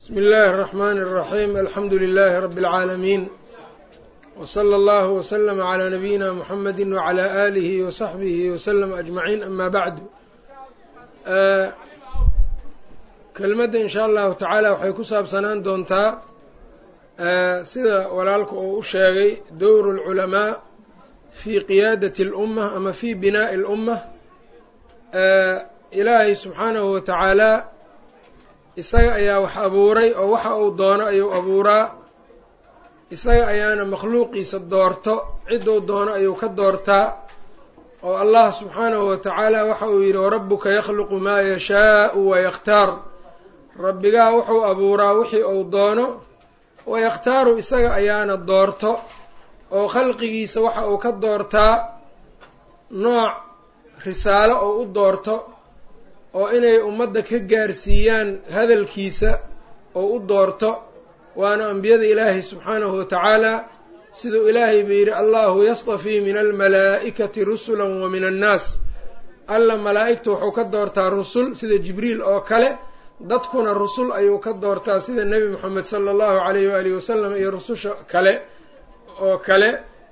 bsmi اllahi الرحmn الرaxيm alxamdu لlh rb العaalamiin wslى اllah wslm عlى nabiyina mxamedi wعlى آlih وصaxbih wslm aجmaعiin ama bacdu kelmadda in sha allahu tacaala waxay ku saabsanaan doontaa sida walaalku uu u sheegay dowr اlculamaa fi qiyaadaة اlأmة ama fi binaaءi اlأmة ilaahay subxaanahu wa tacaala isaga ayaa wax abuuray oo waxa uu doono ayuu abuuraa isaga ayaana makhluuqiisa doorto cidduu doono ayuu ka doortaa oo allah subxaanahu wa tacaala waxa uu yidhi warabuka yakhluqu maa yashaau wayakhtaar rabbigaa wuxuu abuuraa wixii uu doono wayakhtaaru isaga ayaana doorto oo khalqigiisa waxa uu ka doortaa nooc risaalo oo u doorto oo inay ummadda ka gaarsiiyaan hadalkiisa oo u doorto waana ambiyada ilaahay subxaanahu wa tacaala siduu ilaahay ba yidhi allahu yastafii min almalaa'ikati rusula wa min annaas alla malaa'igta wuxuu ka doortaa rusul sida jibriil oo kale dadkuna rusul ayuu ka doortaa sida nebi moxamed sala allahu calayh waalihi wasalam iyo rususha kale oo kale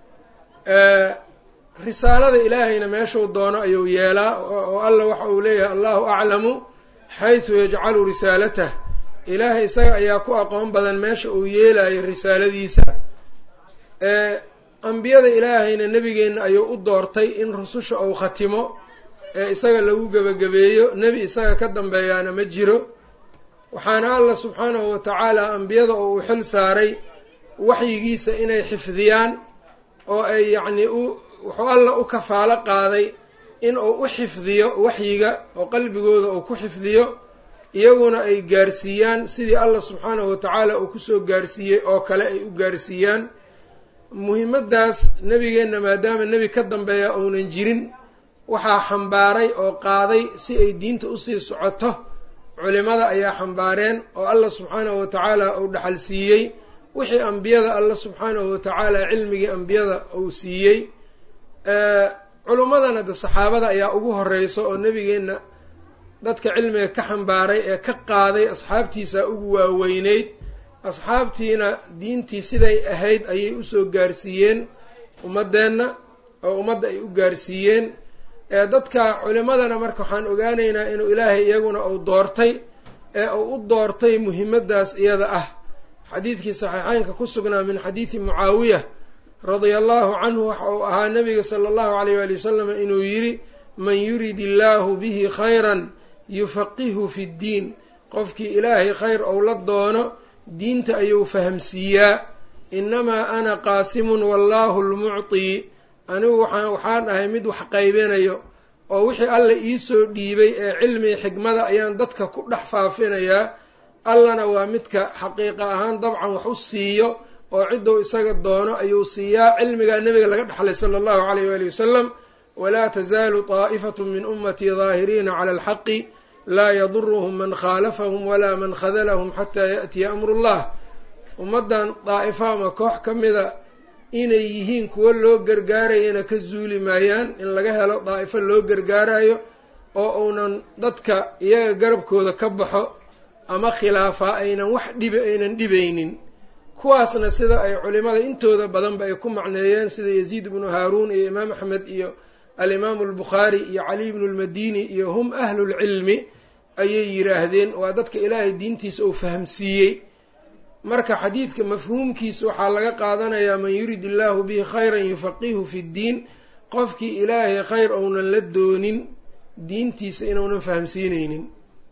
risaalada ilaahayna meeshuu doono ayuu yeelaa oo alla waxa uu leeyahay allahu aclamu xaysu yajcalu risaalatah ilaahay isaga ayaa ku aqoon badan meesha uu yeelayo risaaladiisa ambiyada ilaahayna nebigeenna ayuu u doortay in rususha uu khatimo ee isaga lagu gebagabeeyo nebi isaga ka dambeeyaana ma jiro waxaana alla subxaanahu wa tacaala ambiyada oo uu xil saaray waxyigiisa inay xifdiyaan oo ay yacnii u wuxuu alla u kafaalo qaaday in uu u xifdiyo waxyiga oo qalbigooda uu ku xifdiyo iyaguna ay gaarsiiyaan sidii alla subxaanahu wa tacaala uu kusoo gaarsiiyey oo kale ay u gaarsiiyaan muhimaddaas nebigeenna maadaama nebi ka dambeeya uunan jirin waxaa xambaaray oo qaaday si ay diinta usii socoto culimada ayaa xambaareen oo alla subxaanahu wa tacaala uu dhaxal siiyey wixii ambiyada alla subxaanahu wa tacaala cilmigii ambiyada uu siiyey culummadana de saxaabada ayaa ugu horeyso oo nebigeenna dadka cilmiga ka xambaaray ee ka qaaday asxaabtiisa ugu waaweyneyd asxaabtiina diintii siday ahayd ayay usoo gaarsiiyeen ummaddeenna oo ummadda ay u gaarsiiyeen dadka culimadana marka waxaan ogaanaynaa inuu ilaahay iyaguna uu doortay ee uu u doortay muhimaddaas iyada ah xadiidkii saxiixeynka ku sugnaa min xadiidi mucaawiya radia allahu canhu waxa uu ahaa nabiga sala allahu alayh waali wasalam inuu yidhi man yurid illaahu bihi khayran yufaqihu fi ddiin qofkii ilaahay khayr ou la doono diinta ayuu fahamsiiyaa inamaa ana qaasimun wallahu lmuctii anigu waxaan waxaan ahay mid wax qaybinayo oo wixii alla iisoo dhiibay ee cilmiga xikmada ayaan dadka ku dhex faafinayaa allana waa midka xaqiiqa ahaan dabcan wax u siiyo oo cidduu isaga doono ayuu siiyaa cilmigaa nebiga laga dhexlay sala allahu calayh waali wasalam walaa tasaalu taa'ifatu min ummatii daahiriina cala alxaqi laa yaduruhum man khaalafahum walaa man khadalahum xataa yaأtiya amru llah ummaddan daa'ifo ama koox ka mida inay yihiin kuwo loo gargaarayana ka zuuli maayaan in laga helo daa'ifo loo gargaarayo oo uunan dadka iyaga garabkooda ka baxo ama khilaafaa aynan wax dhibi aynan dhibaynin kuwaasna sida ay culimada intooda badanba ay ku macneeyeen sida yaziid ibnu haaruun iyo imaam axmed iyo alimaamu albukhaari iyo caliy ibnu lmadini iyo hum ahlulcilmi ayay yidhaahdeen waa dadka ilaahay diintiisa uu fahamsiiyey marka xadiidka mafhuumkiisa waxaa laga qaadanayaa man yurid illaahu bihi khayran yufaqihu fi ddiin qofkii ilaahay khayr ounan la doonin diintiisa inuunan fahamsiineynin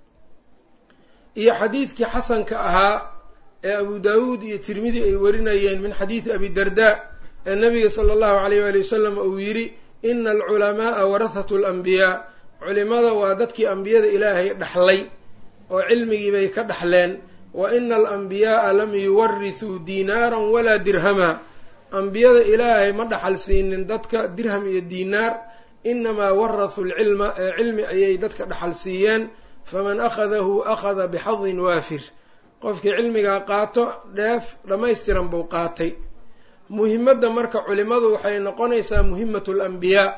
iyo xadiidkii xasanka ahaa ee abu daawuud iyo tirmidi ay warinayeen min xadiidi abi darda ee nabiga sala allahu alayh waali wasalam uu yidhi ina alculamaaa warahatu alambiyaa culimada waa dadkii ambiyada ilaahay dhexlay oo cilmigii bay ka dhexleen wa ina alambiyaaa lam yuwarithuu diinaaran walaa dirhama ambiyada ilaahay ma dhaxal siinin dadka dirham iyo diinaar inamaa warathuu lcilma ee cilmi ayay dadka dhaxal siiyeen faman akhadahu akhada bixadin waafir qofkii cilmigaa qaato dheef dhammaystiran buu qaatay muhimadda marka culimadu waxay noqonaysaa muhimatu alambiyaa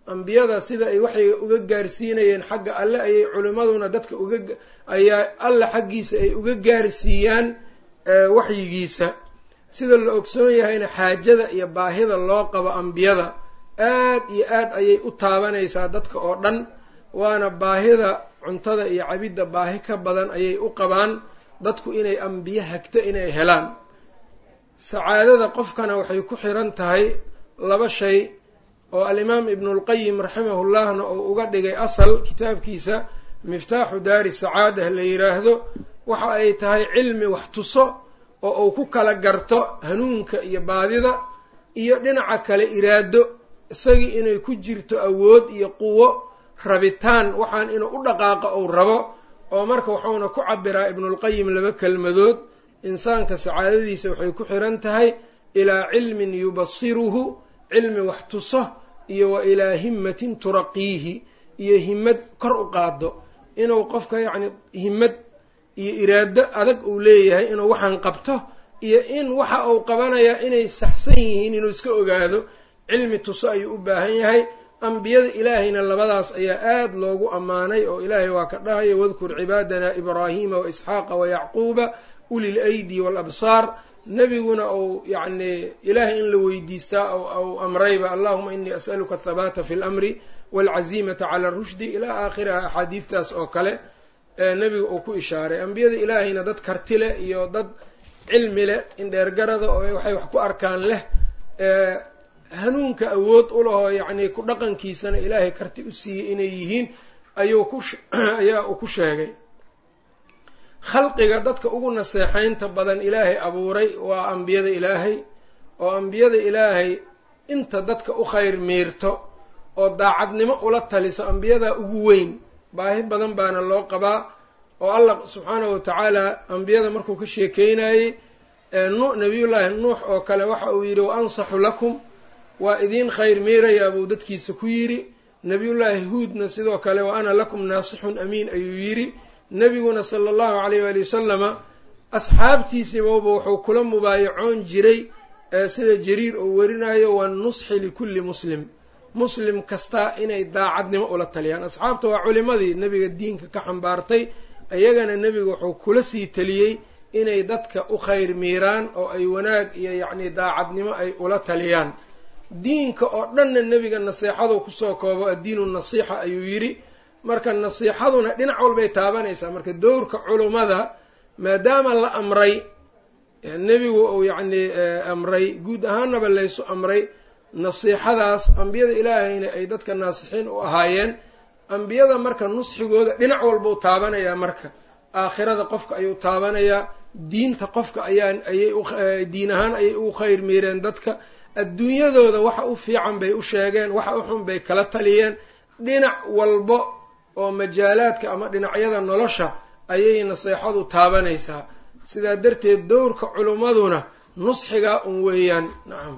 ambiyada sida ay waxay uga gaarsiinayeen xagga alle ayay culimmaduna dadka uga ayaa alle xaggiisa ay uga gaarsiiyaan waxyigiisa sida la ogsoon yahayna xaajada iyo baahida loo qabo ambiyada aad iyo aad ayay u taabanaysaa dadka oo dhan waana baahida cuntada iyo cabidda baahi ka badan ayay u qabaan dadku inay ambiye hagto inay helaan sacaadada qofkana waxay ku xiran tahay laba shay oo alimaam ibnulqayim raximahullahna uu uga dhigay asal kitaabkiisa miftaaxu daari sacaadah la yidhaahdo waxa ay tahay cilmi wax tuso oo uu ku kala garto hanuunka iyo baadida iyo dhinaca kale iraado isagii inay ku jirto awood iyo quwo rabitaan waxaan inuu u dhaqaaqo uu rabo oo marka wuxuuna ku cabiraa ibnulqayim laba kelmadood insaanka sacaadadiisa waxay ku xiran tahay ilaa cilmin yubasiruhu cilmi wax tuso iyo wa ilaa himmatin turaqiihi iyo himmad kor u qaado inuu qofka yacni himmad iyo iraado adag uu leeyahay inuu waxaan qabto iyo in waxa uu qabanayaa inay saxsan yihiin inuu iska ogaado cilmi tuso ayuu u baahan yahay ambiyada ilaahayna labadaas ayaa aada loogu ammaanay oo ilaahay waa ka dhahaya wadkur cibaadana ibraahiima wa isxaaqa wa yacquuba ulil aydi waalabsaar nebiguna uu yacni ilaahay in la weydiistaa ou amrayba allahuma inii as'aluka athabaata fi lamri waalcazimata cala rushdi ilaa aakhiriha axaadiidtaas oo kale nebiga uu ku ishaaray ambiyada ilaahayna dad karti leh iyo dad cilmi leh indheergarada oo waxay wax ku arkaan leh hanuunka awood u lahoo yacni ku dhaqankiisana ilaahay karti u siiyey inay yihiin ayuu ku ayaa uu ku sheegay khalqiga dadka ugu naseexaynta badan ilaahay abuuray waa ambiyada ilaahay oo ambiyada ilaahay inta dadka u khayr miirto oo daacadnimo ula taliso ambiyadaa ugu weyn baahi badan baana loo qabaa oo allah subxaanahu watacaala ambiyada markuu ka sheekeynayey nabiyullaahi nuux oo kale waxa uu yidhi wa ansaxu lakum waa idiin khayr miirayaa buu dadkiisa ku yidhi nebiyullaahi huudna sidoo kale wa ana lakum naasixun amiin ayuu yidhi nebiguna sala allahu calayh waali wasalama asxaabtiisiibauba wuxuu kula mubaayacoon jiray sida jariir uu werinayo wanusxi likulli muslim muslim kasta inay daacadnimo ula taliyaan asxaabta waa culimadii nebiga diinka ka xambaartay iyagana nebiga wuxuu kula sii taliyey inay dadka u khayr miiraan oo ay wanaag iyo yacni daacadnimo ay ula taliyaan diinka oo dhanna nebiga nasiixadu kusoo koobo addiinu nasiixa ayuu yidhi marka nasiixaduna dhinac walbay taabanaysaa marka dowrka culummada maadaama la amray nebigu uu yacni amray guud ahaanaba laysu amray nasiixadaas ambiyada ilaahayna ay dadka naasixiin u ahaayeen ambiyada marka nusxigooda dhinac walbau taabanayaa marka aakhirada qofka ayuu taabanayaa diinta qofka ayaan ayay diin ahaan ayay ugu khayr miireen dadka adduunyadooda waxa u fiican bay u sheegeen waxa u xun bay kala taliyeen dhinac walbo oo majaalaadka ama dhinacyada nolosha ayay naseexadu taabanaysaa sidaa darteed dowrka culimmaduna nusxigaa un weeyaan nacam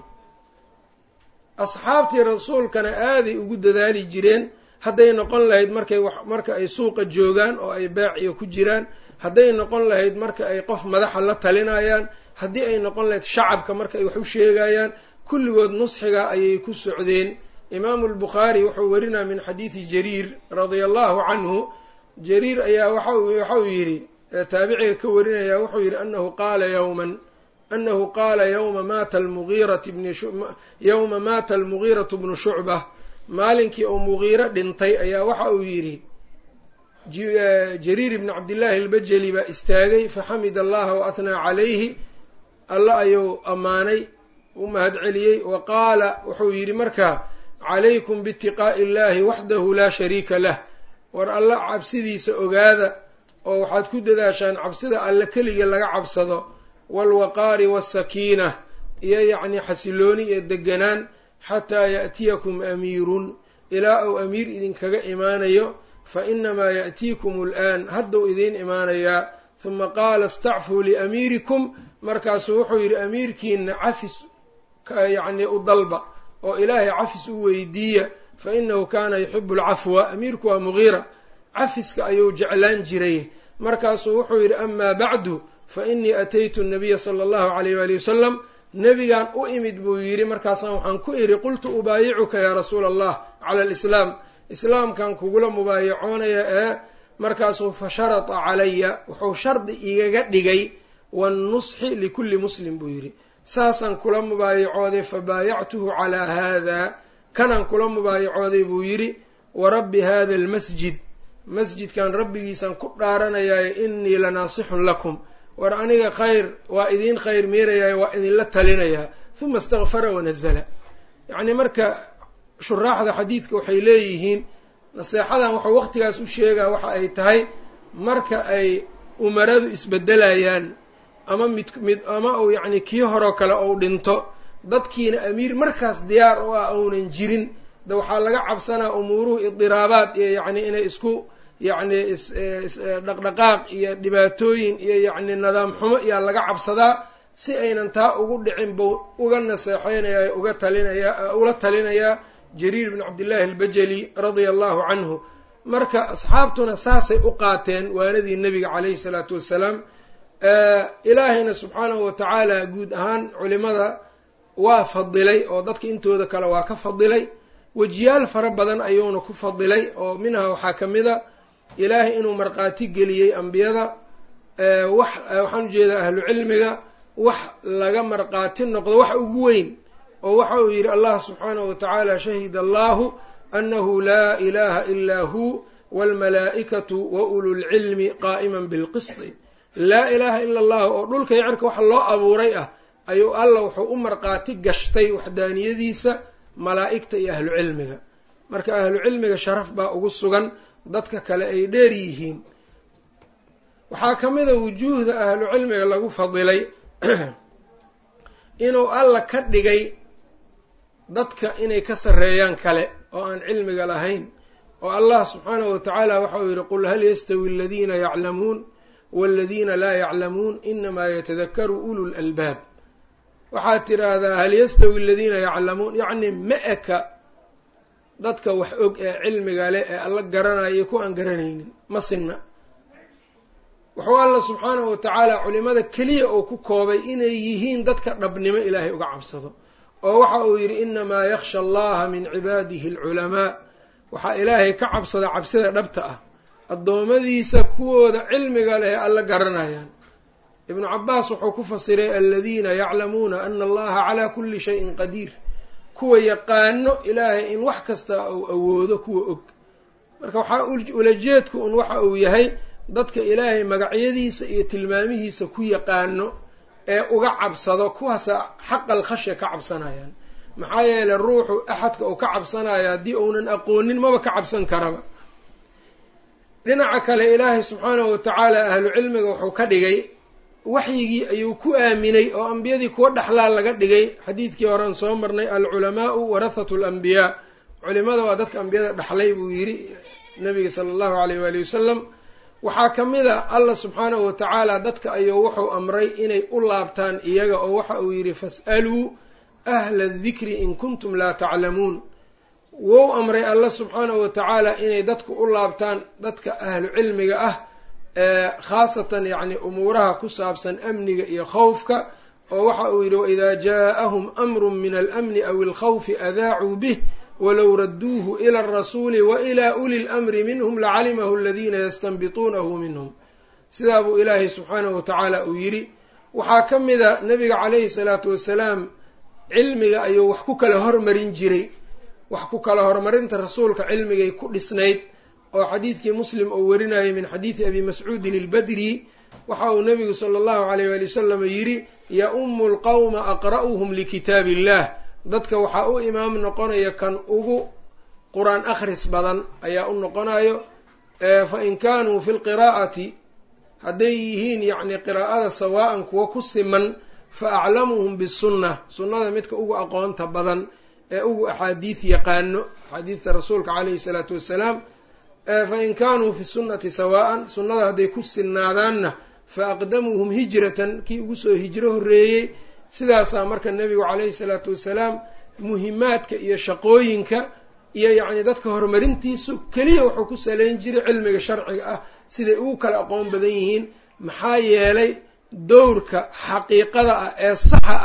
asxaabtii rasuulkana aaday ugu dadaali jireen hadday noqon lahayd markay marka ay suuqa joogaan oo ay beeciyo ku jiraan hadday noqon lahayd marka ay qof madaxa la talinayaan haddii ay noqon lahayd shacabka marka ay wax u sheegayaan kulligood nusxigaa ayay ku socdeen imaamu albukhaari wuxuu werinaa min xadiidi jariir radia allahu canhu jariir ayaa waxauu yidhi taabiciga ka warinaya wuxuu yidhi anahu qaala yowman anahu qaala yowma maata almugiirati bni yowma maata almugiiratu bnu shucbah maalinkii uu mugiiro dhintay ayaa waxa uu yidhi jariir ibni cabdillaahi albajeli baa istaagay faxamida allaha wa ahnaa calayhi alla ayuu ammaanay u mahad celiyey wa qaala wuxuu yidhi markaa calaykum biitiqaa'i illahi waxdahu laa shariika lah war alla cabsidiisa ogaada oo waxaad ku dadaashaan cabsida alle keliga laga cabsado waalwaqaari wasakiina iyo yacni xasilooni iyo deganaan xataa ya'tiyakum amiirun ilaa uu amiir idinkaga imaanayo fa inamaa ya'tiikum al'aan hadduu idiin imaanayaa huma qaala istacfuu liamiirikum markaasuu wuxuu yidhi amiirkiina cafis yacni u dalba oo ilaahay cafis u weydiiya fa inahu kaana yuxibu alcafwa amiirku waa mugiira cafiska ayuu jeclaan jiray markaasuu wuxuu yidhi amaa bacdu fa inii ataytu nabiya sala allahu calayh waali wasalam nebigaan u imid buu yidhi markaasaan waxaan ku idhi qultu ubaayicuka yaa rasuula allah cala alislaam islaamkan kugula mubaayacoonaya ee markaasuu fa sharata calaya wuxuu shardi igaga dhigay wannusxi likulli muslim buu yidhi saasaan kula mubaayacooday fa baayactuhu calaa haadaa kanaan kula mubaayacooday buu yidhi wa rabbi hada almasjid masjidkan rabbigiisaan ku dhaaranayaayo innii lanaasixun lakum war aniga khayr waa idiin khayr miirayaayo waa idinla talinayaa huma istakfara wanazala yacnii marka shuraaxda xadiidka waxay leeyihiin naseexadan waxuu waqtigaas u sheegaa waxa ay tahay marka ay umaradu isbedelayaan ama mid mid ama uu yacni kii horeo kale ou dhinto dadkiina amiir markaas diyaar u ah ounan jirin de waxaa laga cabsanaa umuuruhu idiraabaad iyo yacni inay isku yacni isdhaqdhaqaaq iyo dhibaatooyin iyo yacni nidaam xumo iyaa laga cabsadaa si aynan taa ugu dhicin buu uga naseexeynayaa uga talinayaa ula talinayaa jariir bn cabdillaahi albajali radia allahu canhu marka asxaabtuna saasay u qaateen waanadii nebiga calayhi salaatu wassalaam ilaahayna subxaanahu watacaala guud ahaan culimada waa fadilay oo dadka intooda kale waa ka fadilay wejiyaal fara badan ayuuna ku fadilay oo minha waxaa ka mid a ilaahay inuu markhaati geliyey ambiyada wax waxaan ujeedaa ahlu cilmiga wax laga markhaati noqdo wax ugu weyn oo waxa uu yidhi allah subxaanahu watacaala shahida allahu anahu laa ilaha ilaa hu waalmalaa'ikatu wa ululcilmi qaa'iman bilqisti laa ilaaha ila allahu oo dhulka yacerka waxa loo abuuray ah ayuu alla wuxuu u markhaati gashtay waxdaaniyadiisa malaa'igta iyo ahlu cilmiga marka ahlu cilmiga sharaf baa ugu sugan dadka kale ay dheer yihiin waxaa ka mid a wujuuhda ahlu cilmiga lagu fadilay inuu alla ka dhigay dadka inay ka sarreeyaan kale oo aan cilmiga lahayn oo allah subxaanahu watacaala waxa uu yidhi qul hal yastawi aladiina yaclamuun waladiina laa yaclamuun inamaa yatadakaru ulu lalbaab waxaad tidhaahdaa hal yastawi aladiina yaclamuun yacni ma eka dadka wax og ee cilmiga leh ee alla garanaya iyo kuwa aan garanaynin ma sinna wuxuu alla subxaanahu watacaala culimada keliya oo ku koobay inay yihiin dadka dhabnimo ilaahay uga cabsado oo waxa uu yidhi inamaa yakhsha allaha min cibaadihi alculamaa waxaa ilaahay ka cabsada cabsida dhabta ah addoommadiisa kuwooda cilmiga leh ee alla garanayaan ibnu cabaas wuxuu ku fasiray aladiina yaclamuuna ana allaha calaa kulli shayin qadiir kuwa yaqaano ilaahay in wax kasta uu awoodo kuwa og marka waxaa ulajeedku un waxa uu yahay dadka ilaahay magacyadiisa iyo tilmaamihiisa ku yaqaano ee uga cabsado kuwaasa xaqal khashya ka cabsanayaan maxaa yeeley ruuxu axadka uu ka cabsanayo haddii uunan aqoonin maba ka cabsan karaba dhinaca kale ilaahay subxaanahu watacaala ahlu cilmiga wuxuu ka dhigay waxyigii ayuu ku aaminay oo ambiyadii kuwa dhexlaa laga dhigay xadiidkii horean soo marnay alculamaau warathatu alambiyaa culimada waa dadka ambiyada dhexlay buu yidhi nabiga sala allahu alayh waali wasalam waxaa ka mid a allah subxaanahu watacaala dadka ayuu wuxuu amray inay u laabtaan iyaga oo waxa uu yidhi fas'aluu ahla adikri in kuntum laa taclamuun wou amray allah subxaanahu watacaala inay dadku u laabtaan dadka ahlu cilmiga ah khaasatan yacni umuuraha ku saabsan amniga iyo khawfka oo waxa uu yidhi waidaa jaaءahum amru min alamni aw alkhawfi adaacuu bih walow radduuhu ila alrasuuli wailaa uli lamri minhum lacalimahu aladiina yastanbituunahu minhum sidaa buu ilaahay subxaanahu watacaala uu yidhi waxaa ka mida nabiga calayhi salaatu wasalaam cilmiga ayuu wax ku kala hormarin jiray wax ku kala horumarinta rasuulka cilmigay ku dhisnayd oo xadiidkii muslim uu warinayay min xadiidi abi mascuudin albadri waxa uu nabigu sala allahu alayh waali wasalam yidhi ya-umu lqawma aqra'uhum likitaabi illah dadka waxaa u imaam noqonaya kan ugu qur-aan akhris badan ayaa u noqonayo fa in kaanuu fi lqiraa'ati hadday yihiin yacni qiraa'ada sawaa'an kuwa ku siman fa aclamuhum bisunna sunnada midka ugu aqoonta badan ee ugu axaadiid yaqaano axaadiidta rasuulka calayhi salaatu wassalaam fa in kaanuu fi sunnati sawaa'an sunnada hadday ku sinnaadaanna fa aqdamuuhum hijratan kii ugu soo hijro horreeyey sidaasaa marka nebigu calayhi salaatu wassalaam muhimaadka iyo shaqooyinka iyo yacni dadka horumarintiisu keliya wuxuu ku saleyn jiray cilmiga sharciga ah siday ugu kala aqoon badan yihiin maxaa yeelay dowrka xaqiiqada ah ee saxa ah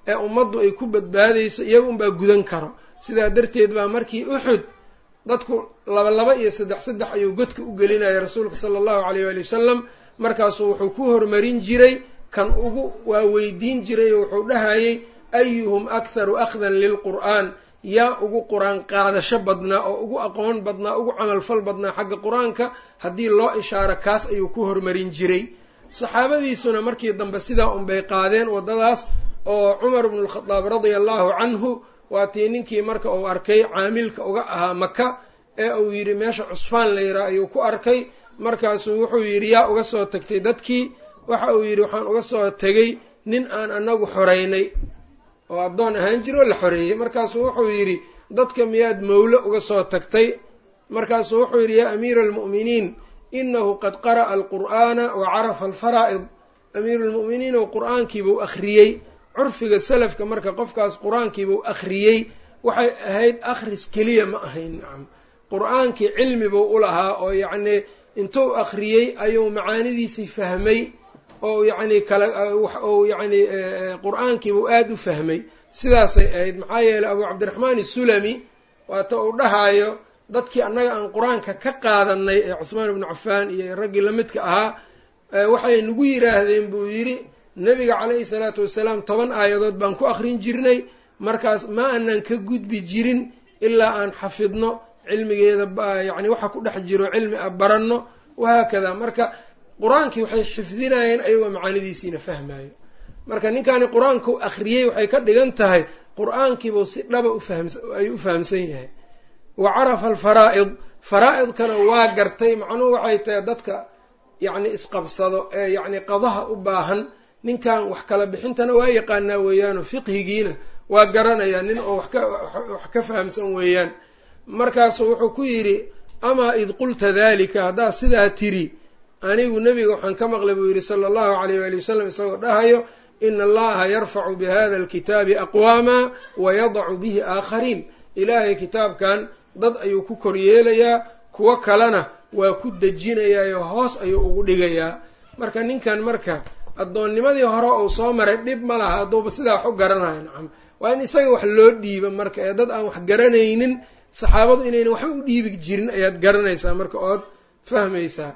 ee ummaddu ay ku badbaadayso iyaga unbaa gudan karo sidaa darteed baa markii uxud dadku laba laba iyo saddex saddex ayuu godka u gelinaya rasuulka sala allahu alayh waali wasalam markaasuu wuxuu ku hormarin jiray kan ugu waa weydiin jiray oo wuxuu dhahayay ayuhum akharu akhdan lilqur'aan yaa ugu qur-aan qaadasho badnaa oo ugu aqoon badnaa ugu camalfal badnaa xagga qur-aanka haddii loo ishaaro kaas ayuu ku hormarin jiray saxaabadiisuna markii dambe sidaa unbay qaadeen waddadaas oo cumar bnu lkhadaab radia allahu canhu waa tii ninkii marka uu arkay caamilka uga ahaa maka ee uu yidhi meesha cusfaan la yidhaha ayuu ku arkay markaasuu wuxuu yidhi yaa uga soo tagtay dadkii waxa uu yidhi waxaan uga soo tegay nin aan anagu xoreynay oo addoon ahaan jiro oo la xoreeyey markaasuu wuxuu yidhi dadka miyaad mawlo uga soo tagtay markaasuu wuxuu yidhi yaa amiira almu'miniin inahu qad qara'a alqur'aana wa carafa alfaraa'id amiiru lmu'miniin oo qur-aankiibuu akhriyey curfiga salafka marka qofkaas qur-aankiibuu akhriyey waxay ahayd akhris keliya ma ahayn nacam qur-aankii cilmi buu u lahaa oo yacnii intuu akhriyey ayuu macaanidiisii fahmay oo yacni kala ou yacni qur-aankiibuu aada u fahmay sidaasay ahayd maxaa yeeley abu cabdiraxmaan isulami waata uu dhahaayo dadkii annaga aan qur-aanka ka qaadanay ee cuhmaan ibnu cafaan iyo raggii lamidka ahaa waxay nagu yidhaahdeen buu yidhi nebiga calayhi salaatu wasalaam toban aayadood baan ku akrin jirnay markaas ma aanan ka gudbi jirin ilaa aan xafidno cilmigeeda yacni waxa ku dhex jiro cilmi a baranno wahaakada marka qur-aankii waxay xifdinayeen ayagoo macaanidiisiina fahmayo marka ninkaani qur-aankau akhriyey waxay ka dhigan tahay qur-aankiibuu si dhaba ufahayuu u fahamsan yahay wa carafa alfaraa'id faraa-idkana waa gartay macnuhu waxay tahay dadka yacni isqabsado ee yacni qadaha u baahan ninkan wax kala bixintana waa yaqaanaa weeyaanoo fiqhigiina waa garanayaa nin oo wax ka fahamsan weeyaan markaasuu wuxuu ku yidhi amaa id qulta dalika haddaad sidaa tiri anigu nebiga waxaan ka maqlay buu yidhi sala allahu alayh waali wasalam isagoo dhahayo ina allaha yarfacu bihada alkitaabi aqwaama wa yadacu bihi aakhariin ilaahay kitaabkan dad ayuu ku koryeelayaa kuwo kalena waa ku dejinayaayo hoos ayuu ugu dhigayaa marka ninkan marka addoonnimadii hore uu soo maray dhib ma laha hadduuba sidaa wax u garanayo nacam waa in isaga wax loo dhiiba marka ee dad aan wax garanaynin saxaabadu inaynan waxba u dhiibi jirin ayaad garanaysaa marka ood fahmaysaa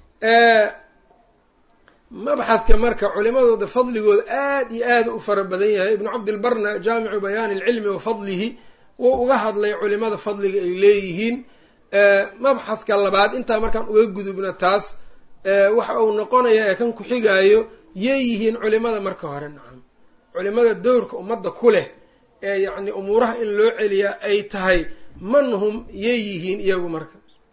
mabxadka marka culimadooda fadligooda aada iyo aada u fara badan yahay ibnu cabdilbarna jaamicu bayaani alcilmi wa fadlihi wuu uga hadlay culimada fadliga ay leeyihiin mabxadka labaad intaa markaan uga gudubna taas waxa uu noqonayaa ee kan ku-xigaayo yey yihiin culimada marka hore nacam culimada dowrka ummadda ku leh ee yacni umuuraha in loo celiyaa ay tahay man hum yey yihiin iyagu marka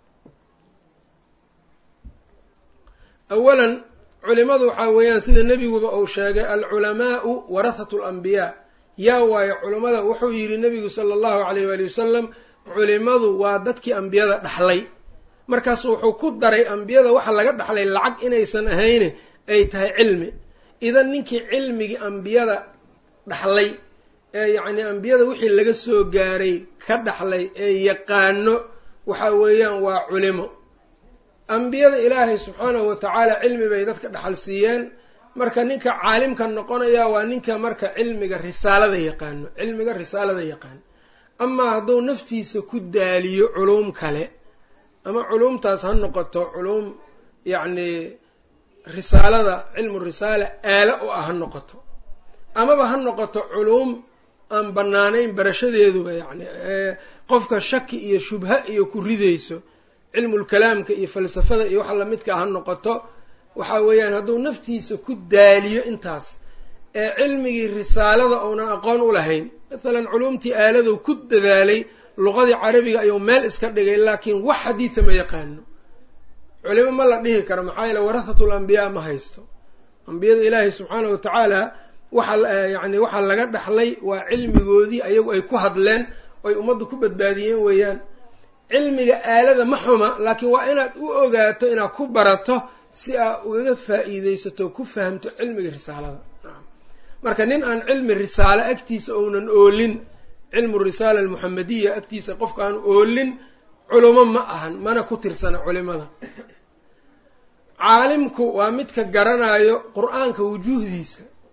awalan culimadu waxaa weeyaan sida nebiguba uu sheegay alculamaau warahatu alambiyaa yaa waayo culimmada wuxuu yidhi nebigu sala allahu alayh waali wasalam culimadu waa dadkii ambiyada dhaxlay markaasu wuxuu ku daray ambiyada waxa laga dhaxlay lacag inaysan ahayne ay tahay cilmi idan ninkii cilmigii ambiyada dhaxlay ee yacni ambiyada wixii laga soo gaaray ka dhaxlay ee yaqaano waxa weeyaan waa culimo ambiyada ilaahay subxaanahu watacaala cilmi bay dadka dhaxal siiyeen marka ninka caalimka noqonaya waa ninka marka cilmiga risaalada yaqaano cilmiga risaalada yaqaano amaa hadduu naftiisa ku daaliyo culuum kale ama culuumtaas ha noqoto culuum yacni risaalada cilmu risaala aalo u ah ha noqoto amaba ha noqoto culuum aan bannaanayn barashadeeduba yacni qofka shaki iyo shubha iyo ku ridayso cilmulkalaamka iyo falsafada iyo waxa lamidka ha noqoto waxa weeyaan hadduu naftiisa ku daaliyo intaas ee cilmigii risaalada uunan aqoon u lahayn mathalan culuumtii aaladuu ku dadaalay luqadii carabiga ayuu meel iska dhigay laakiin wax xadiida ma yaqaano culimo ma la dhihi karo maxaa yeele warahatul ambiyaa ma haysto ambiyada ilaahay subxaanahu watacaala waxa yacni waxaa laga dhaxlay waa cilmigoodii ayagu ay ku hadleen oy ummaddu ku badbaadiyeen weeyaan cilmiga aalada ma xuma laakiin waa inaad u ogaato inaad ku barato si aad ugaga faa-iideysato ku fahamto cilmiga risaalada marka nin aan cilmi risaalo agtiisa ounan oolin cilmu risaala almuxamadiya agtiisa qofka aan oolin culumo ma ahan mana ku tirsana culimada caalimku waa midka garanayo qur-aanka wujuuhdiisa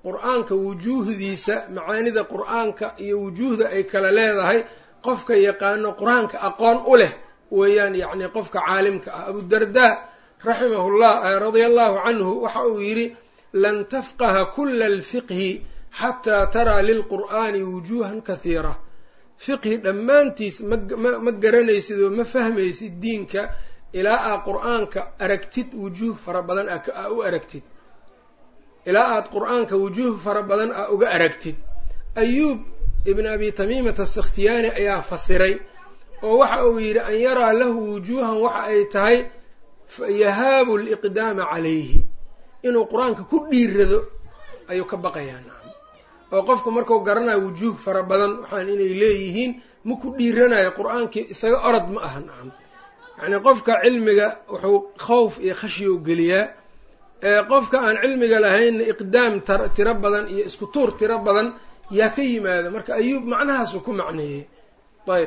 qur-aanka wujuuhdiisa macaanida qur-aanka iyo wujuuhda ay kala leedahay qofka yaqaano qur-aanka aqoon u leh weeyaan yacni qofka caalimka ah abudardaa raximahullah radia allahu canhu waxa uu yidhi lan tafqaha kula alfiqhi xataa taraa lilqur'aani wujuuhan kahiira fiqhi dhammaantiis ma garanaysid oo ma fahmaysid diinka ilaa aad qur-aanka aragtid wujuuh fara badan aa u aragtid ilaa aad qur-aanka wujuuh fara badan aa uga aragtid ayuub ibn abi tamiimata asakhtiyaani ayaa fasiray oo waxa uu yidhi an yaraa lahu wujuuhan waxa ay tahay yahaabu liqdaama calayhi inuu qur-aanka ku dhiirado ayuu ka baqayaa nacam oo qofku marku garanayo wujuuh fara badan waxaan inay leeyihiin ma ku dhiiranayo qur-aankii isaga orod ma aha nacam yacnii qofka cilmiga wuxuu khawf iyo khashyow geliyaa qofka aan cilmiga lahaynna iqdaam tiro badan iyo isku tuur tiro badan yaa ka yimaada marka ayuub macnahaasuu ku macneeyey ayb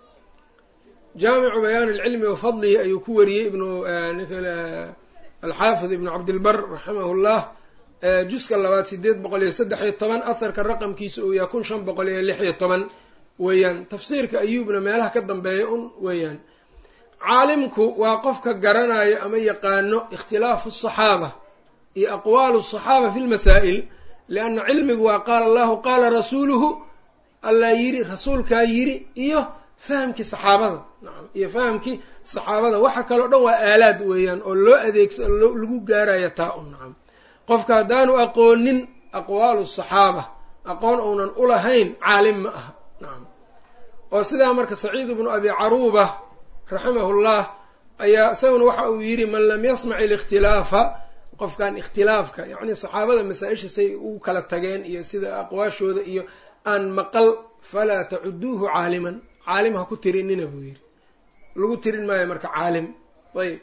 jaamicu bayaan alcilmi wa fadlihi ayuu ku wariyey ibnu alxaafid ibnu cabdilbar raximahu llah juska labaad sideed boqol iyo saddex iyo toban aharka raqamkiisa uu yahay kun shan boqol iyo lix iyo toban weeyaan tafsiirka ayuubna meelaha ka dambeeya un weeyaan caalimku waa qofka garanayo ama yaqaano ikhtilaafu asaxaaba iyo aqwaalu asaxaaba fi lmasaa'il lianna cilmigu waa qaala allahu qaala rasuuluhu allaa yiri rasuulkaa yiri iyo fahamkii saxaabada nacam iyo fahamkii saxaabada waxa kaleo dhan waa aalaad weeyaan oo loo adeegsa lagu gaarayo taa un nacam qofka haddaanu aqoonin aqwaalu saxaaba aqoon uunan ulahayn caalim ma aha nacam oo sidaa marka saciid ibnu abi caruuba raximahullah ayaa isaguna waxa uu yidhi man lam yasmac ilikhtilaafa qofkan ikhtilaafka yacni saxaabada masaa-isha say ugu kala tageen iyo sida aqwaashooda iyo aan maqal falaa tacuduuhu caaliman caalim ha ku tirinina buu yidhi lagu tirin maayo marka caalim ayb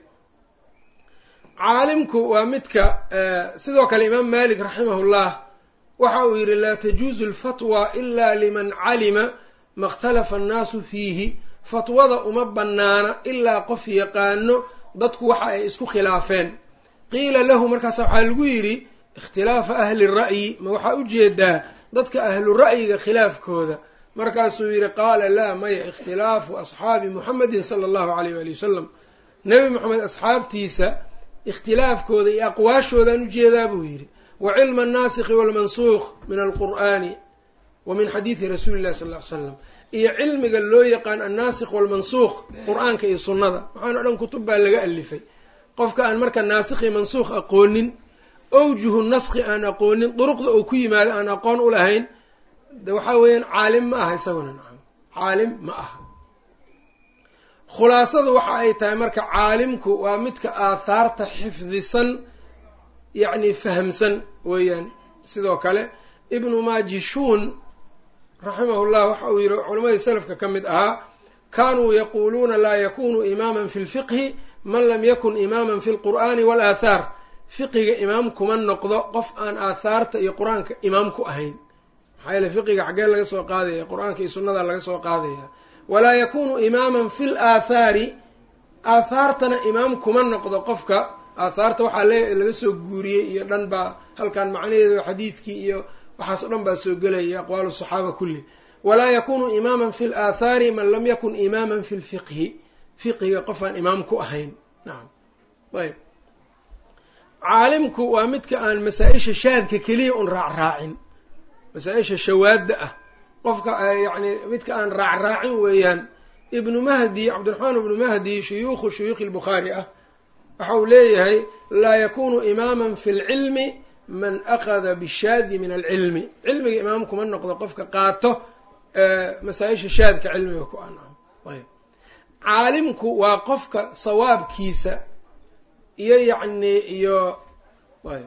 caalimku waa midka sidoo kale imaam malik raximahullah waxa uu yidhi laa tajuuzu alfatwa ila liman calima ma ikhtalafa annaasu fiihi fatwada uma bannaana ilaa qof yaqaano dadku waxa ay isku khilaafeen qiila lahu markaas waxaa lagu yidhi ikhtilaafa ahli ra'yi ma waxaa u jeedaa dadka ahlu ra'yiga khilaafkooda markaasuu yidhi qaala laa maya ikhtilaafu asxaabi muxamedin sala allahu alayh waali wasalam nebi moxamed asxaabtiisa ikhtilaafkooda iyo aqwaashoodaan ujeedaa buu yidhi wa cilma annaasikhi waalmansuukh min alqur'aani wa min xadiidi rasuuli illahi sal ll ly slam iyo cilmiga loo yaqaan annaasikh waalmansuukh qur-aanka iyo sunnada waxaana dhan kutub baa laga alifay qofka aan marka naasikh iyo mansuukh aqoonin owjuhu naskhi aan aqoonin duruqda uu ku yimaado aan aqoon u lahayn de waxaa weeyaan caalim ma aha isaguna nacam caalim ma aha khulaasadu waxa ay tahay marka caalimku waa midka aathaarta xifdisan yacni fahamsan weeyaan sidoo kale ibnu maajishuun raximahullah waxa uu yihi culamadii salafka ka mid ahaa kanuu yaquuluuna laa yakunu imaaman fi lfiqhi man lam yakun imaaman fi lqur'aani waalaathaar fiqiga imaam kuma noqdo qof aan aathaarta iyo qur-aanka imaam ku ahayn maxaa yeele fiqiga xaggee laga soo qaadaya qur-aanka iyo sunnada laga soo qaadaya walaa yakunu imaaman fi l aathaari aathaartana imaam kuma noqdo qofka aathaarta waxaa laga soo guuriyey iyo dhan baa halkan macnaheedu xadiidkii iyo waxaas o dhan baa soo gelaya aqwaalu saxaaba kulli walaa yakunu imaaman fi l aathaari man lam yakun imaaman fi lfiqhi fiqiga qofaan imaam ku ahayn nacam ayb caalimku waa midka aan masaa-isha shaadka keliya un raacraacin masaa-isha shawaadda ah qofka yacni midka aan raacraacin weeyaan ibnu mahdi cabdiraxmaan ibnu mahdi shuyuukhu shuyuukhi lbukhaari ah waxa uu leeyahay laa yakunu imaaman fi lcilmi man akhada bishaadi min alcilmi cilmiga imaam kuma noqdo qofka qaato masaa-isha shaadka cilmiga ku an ayb caalimku waa qofka sawaabkiisa iyo yacni iyo ayb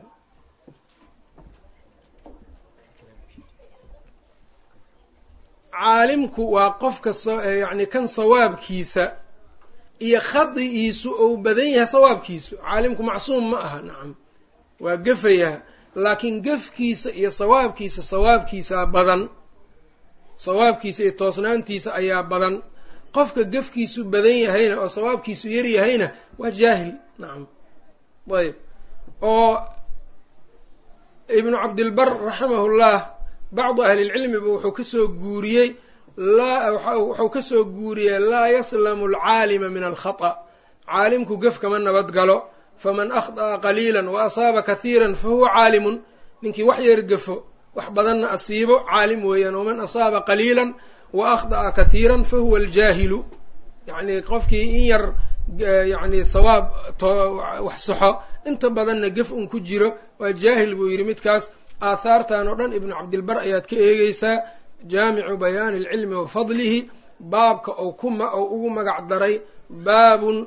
caalimku waa qofka yacni kan sawaabkiisa iyo khadi'iisu ou badan yahay sawaabkiisu caalimku macsuum ma aha nacam waa gefayaa laakiin gefkiisa iyo sawaabkiisa sawaabkiisaa badan sawaabkiisa iyo toosnaantiisa ayaa badan qofka gefkiisu badan yahayna oo sawaabkiisu yar yahayna waa jaahil nacam ayb oo ibnu cabdilbar raximahullah bacdu ahlilcilmiba wuxuu kasoo guuriyey wuxuu kasoo guuriyey laa yaslamu alcaalima min alkhata caalimku gef kama nabad galo faman akhda'a qaliila wa asaaba kahiira fahuwa caalimun ninkii wax yar gafo wax badanna asiibo caalim weeyaan waman asaaba qaliila wa akhda'a kahiira fahuwa aljaahilu yacni qofkii in yar yacni sawaab wax saxo inta badanna gef un ku jiro waa jaahil buu yidhi midkaas aahaartan oo dhan ibnu cabdilbar ayaad ka eegeysaa jaamicu bayaani alcilmi wa fadlihi baabka ou ku ou ugu magac daray baabun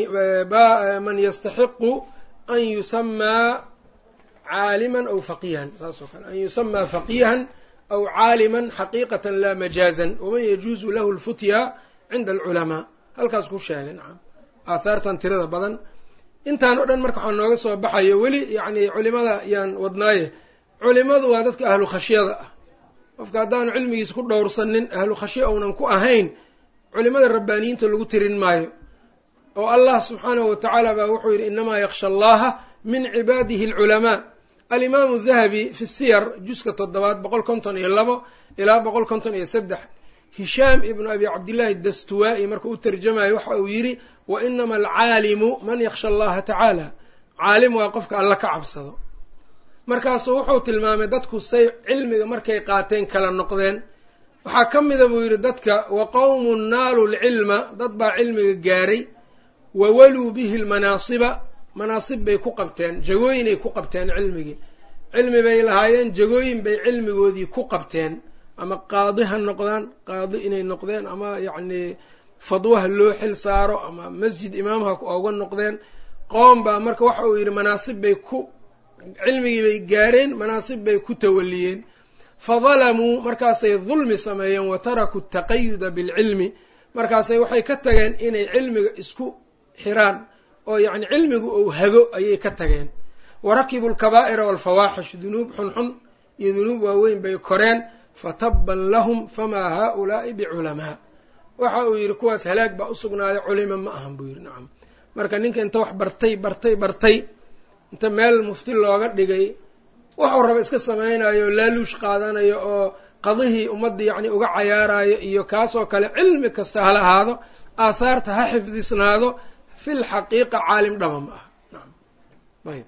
man yastaxiqu an yusamaa caaliman aw faqiihan saas oo kale an yusamaa faqiihan aw caaliman xaqiiqatan laa majaazan waman yajuuzu lahu lfutya cinda alculamaa halkaas ku sheegay nacam aahaartan tirada badan intaan o dhan marka waxaa nooga soo baxayo weli yacni culimada yaan wadnaaye culimadu waa dadka ahlu khashyada ah qofka haddaanu cilmigiisa ku dhowrsanin ahlu khashya ounan ku ahayn culimada rabbaaniyiinta lagu tirin maayo oo allah subxaanahu watacaala baa wuxuu yidhi inamaa yaksha allaha min cibaadihi alculamaa alimaamu dahabi fi siyar juska toddobaad boqol konton iyo labo ilaa boqol konton iyo saddex hishaam ibnu abi cabdillaahi dastuwaa-i markuu u tarjamayo waxa uu yidhi wa inama alcaalimu man yaksha allaha tacaala caalim waa qofka alla ka cabsado markaasuu wuxuu tilmaamay dadku say cilmiga markay qaateen kala noqdeen waxaa ka mida buu yidhi dadka wa qowmun naalu lcilma dad baa cilmiga gaaray wa waluu bihi lmanaasiba manaasib bay ku qabteen jagooyinay ku qabteen cilmigii cilmi bay lahaayeen jagooyin bay cilmigoodii ku qabteen ama qaadi ha noqdaan qaadi inay noqdeen ama yacni fadwaha loo xil saaro ama masjid imaamha oga noqdeen qoom baa marka waxa uu yidhi manaasib bay ku cilmigii bay gaareen manaasib bay ku tawaliyeen fadalamuu markaasay dulmi sameeyeen wa tarakuu taqayuda bilcilmi markaasay waxay ka tageen inay cilmiga isku xiraan oo yacni cilmigu uu hago ayay ka tageen wa rakibu alkabaa'ira waalfawaaxish dunuub xunxun iyo dunuub waaweyn bay koreen fatabban lahum famaa haa-ulaa'i biculamaa waxa uu yidhi kuwaas halaag baa usugnaaday culimo ma ahan buu yidhi nacam marka ninka inta wax bartay bartay bartay inta meel mufti looga dhigay waxuu raba iska samaynayo oo laaluush qaadanayo oo qadihii ummadda yacni uga cayaarayo iyo kaasoo kale cilmi kasta hala ahaado aahaarta ha xifdisnaado fil xaqiiqa caalim dhaba ma aha nacam ayb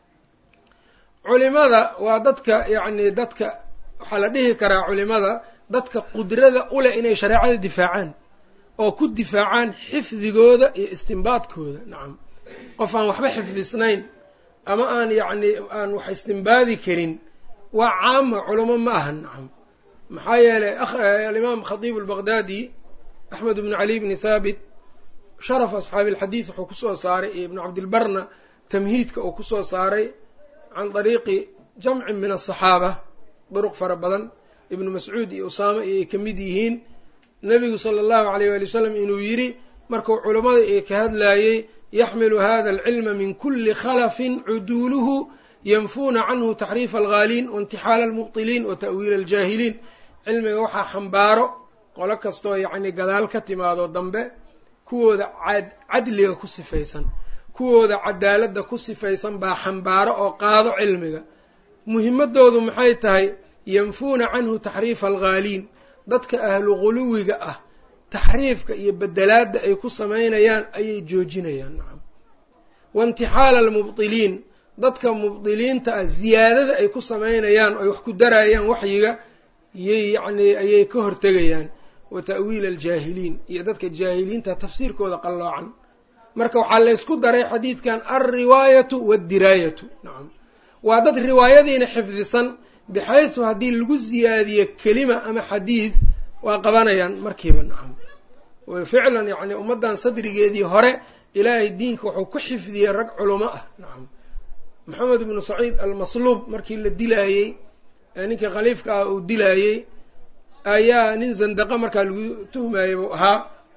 culimada waa dadka yacni dadka waxaa la dhihi karaa culimada dadka qudrada u leh inay shareecada difaacaan oo ku difaacaan xifdigooda iyo istimbaadkooda nacam qof aan waxba xifdisnayn ama aan yacni aan wax istimbaadi karin waa caama culamo ma aha nacam maxaa yeelay alimaam khatiib albaqdaadi axmed bnu cali bni thaabit sharaf asxaabi alxadiid wuxuu kusoo saaray iyo ibnu cabdilbarna tamhiidka uu kusoo saaray can dariiqi jamcin min asaxaaba duruq fara badan ibnu mascuud iyo usaama iyo ay ka mid yihiin nebigu sala allahu alayh wali wasalam inuu yidhi markuu culammada ee ka hadlaayey yaxmilu hada alcilma min kuli khalafin cuduuluhu yanfuuna canhu taxriifa alghaaliin waintixaala almubtiliin wa ta'wiila aljaahiliin cilmiga waxaa xambaaro qolo kastoo yacni gadaal ka timaado dambe kuwooda cadliga ku sifaysan kuwooda cadaaladda ku sifaysan baa xambaaro oo qaado cilmiga muhimadoodu maxay tahay yanfuuna canhu taxriifa alghaaliin dadka ahlu guluwiga ah taxriifka iyo bedelaadda ay ku samaynayaan ayay joojinayaan nacam waintixaala almubtiliin dadka mubdiliinta ah ziyaadada ay ku samaynayaan oy wax ku darayaan waxyiga yay yacni ayay ka hortegayaan wa ta'wiila aljaahiliin iyo dadka jaahiliinta tafsiirkooda qalloocan marka waxaa laysku daray xadiidkan alriwaayatu waaldiraayatu nacam waa dad riwaayadiina xifdisan bixaysu haddii lagu ziyaadiyo kelima ama xadiid waa qabanayaan markiiba nacam ficlan yacni ummaddan sadrigeedii hore ilaahay diinka wuxuu ku xifdiyey rag culamo ah nacam maxamed ibnu saciid almasluub markii la dilaayey ninkii khaliifka ah uu dilaayey ayaa nin zandaqa markaa lagu tuhmayey buu ahaa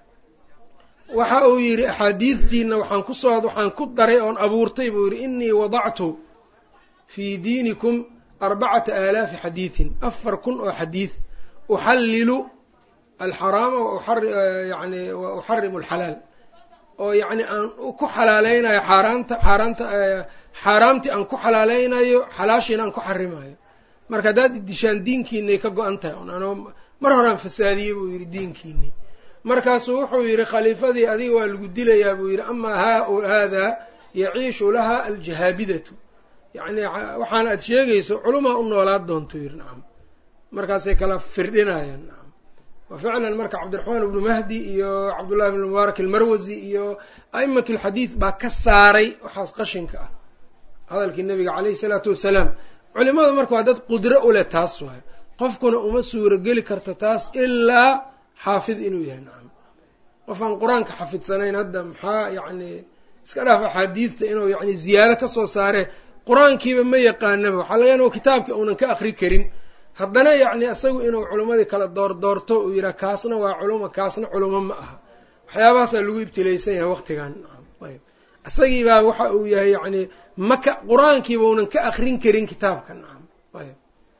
waxa uu yidhi axaadiidtiina waxaan kusoo waxaan ku daray oon abuurtay buu yidhi inii wadactu fii diinikum arbacata aalaafi xadiidin afar kun oo xadiid uxallilu alxaraama yani wa uxarimu alxalaal oo yacni aan ku xalaaleynayo xaaraanta xaaraanta xaaraamtii aan ku xalaaleynayo xalaashiina aan ku xarimayo marka haddaad idishaan diinkiinay ka go-an tahay un ano mar horaan fasaadiyey buu yidhi diinkiinii markaasuu wuxuu yidhi khaliifadii adiga waa lagu dilayaa buu yidhi amaa ha haadaa yaciishu laha aljahaabidatu yacni waxaan aad sheegayso culumaa u noolaad doontuu yidhi nacam markaasay kala firdhinayaan nacam wa ficlan marka cabdiraxmaan ibnu mahdi iyo cabdullahi ibnu mubaarak almarwasi iyo a'imat alxadiid baa ka saaray waxaas qashinka ah hadalkii nabiga caleyhi salaatu wasalaam culimada marka waa dad qudro u leh taas waay qofkuna uma suurogeli karto taas ilaa xaafid inuu yahay nacam qof aan qur-aanka xafidsanayn hadda maxaa yacni iska dhaaf axaadiidta inuu yacni ziyaado ka soo saare qur-aankiiba ma yaqaanaba waxaa laga yana kitaabka uunan ka akri karin haddana yacni isagu inuu culimmadii kala doordoorto uu yidhaha kaasna waa culuma kaasna culimo ma aha waxyaabahaasaa lagu ibtilaysan yahay waqtigan nacam ayb isagii baa waxa uu yahay yacni maka qur-aankiiba unan ka akrin karin kitaabka nacam ayb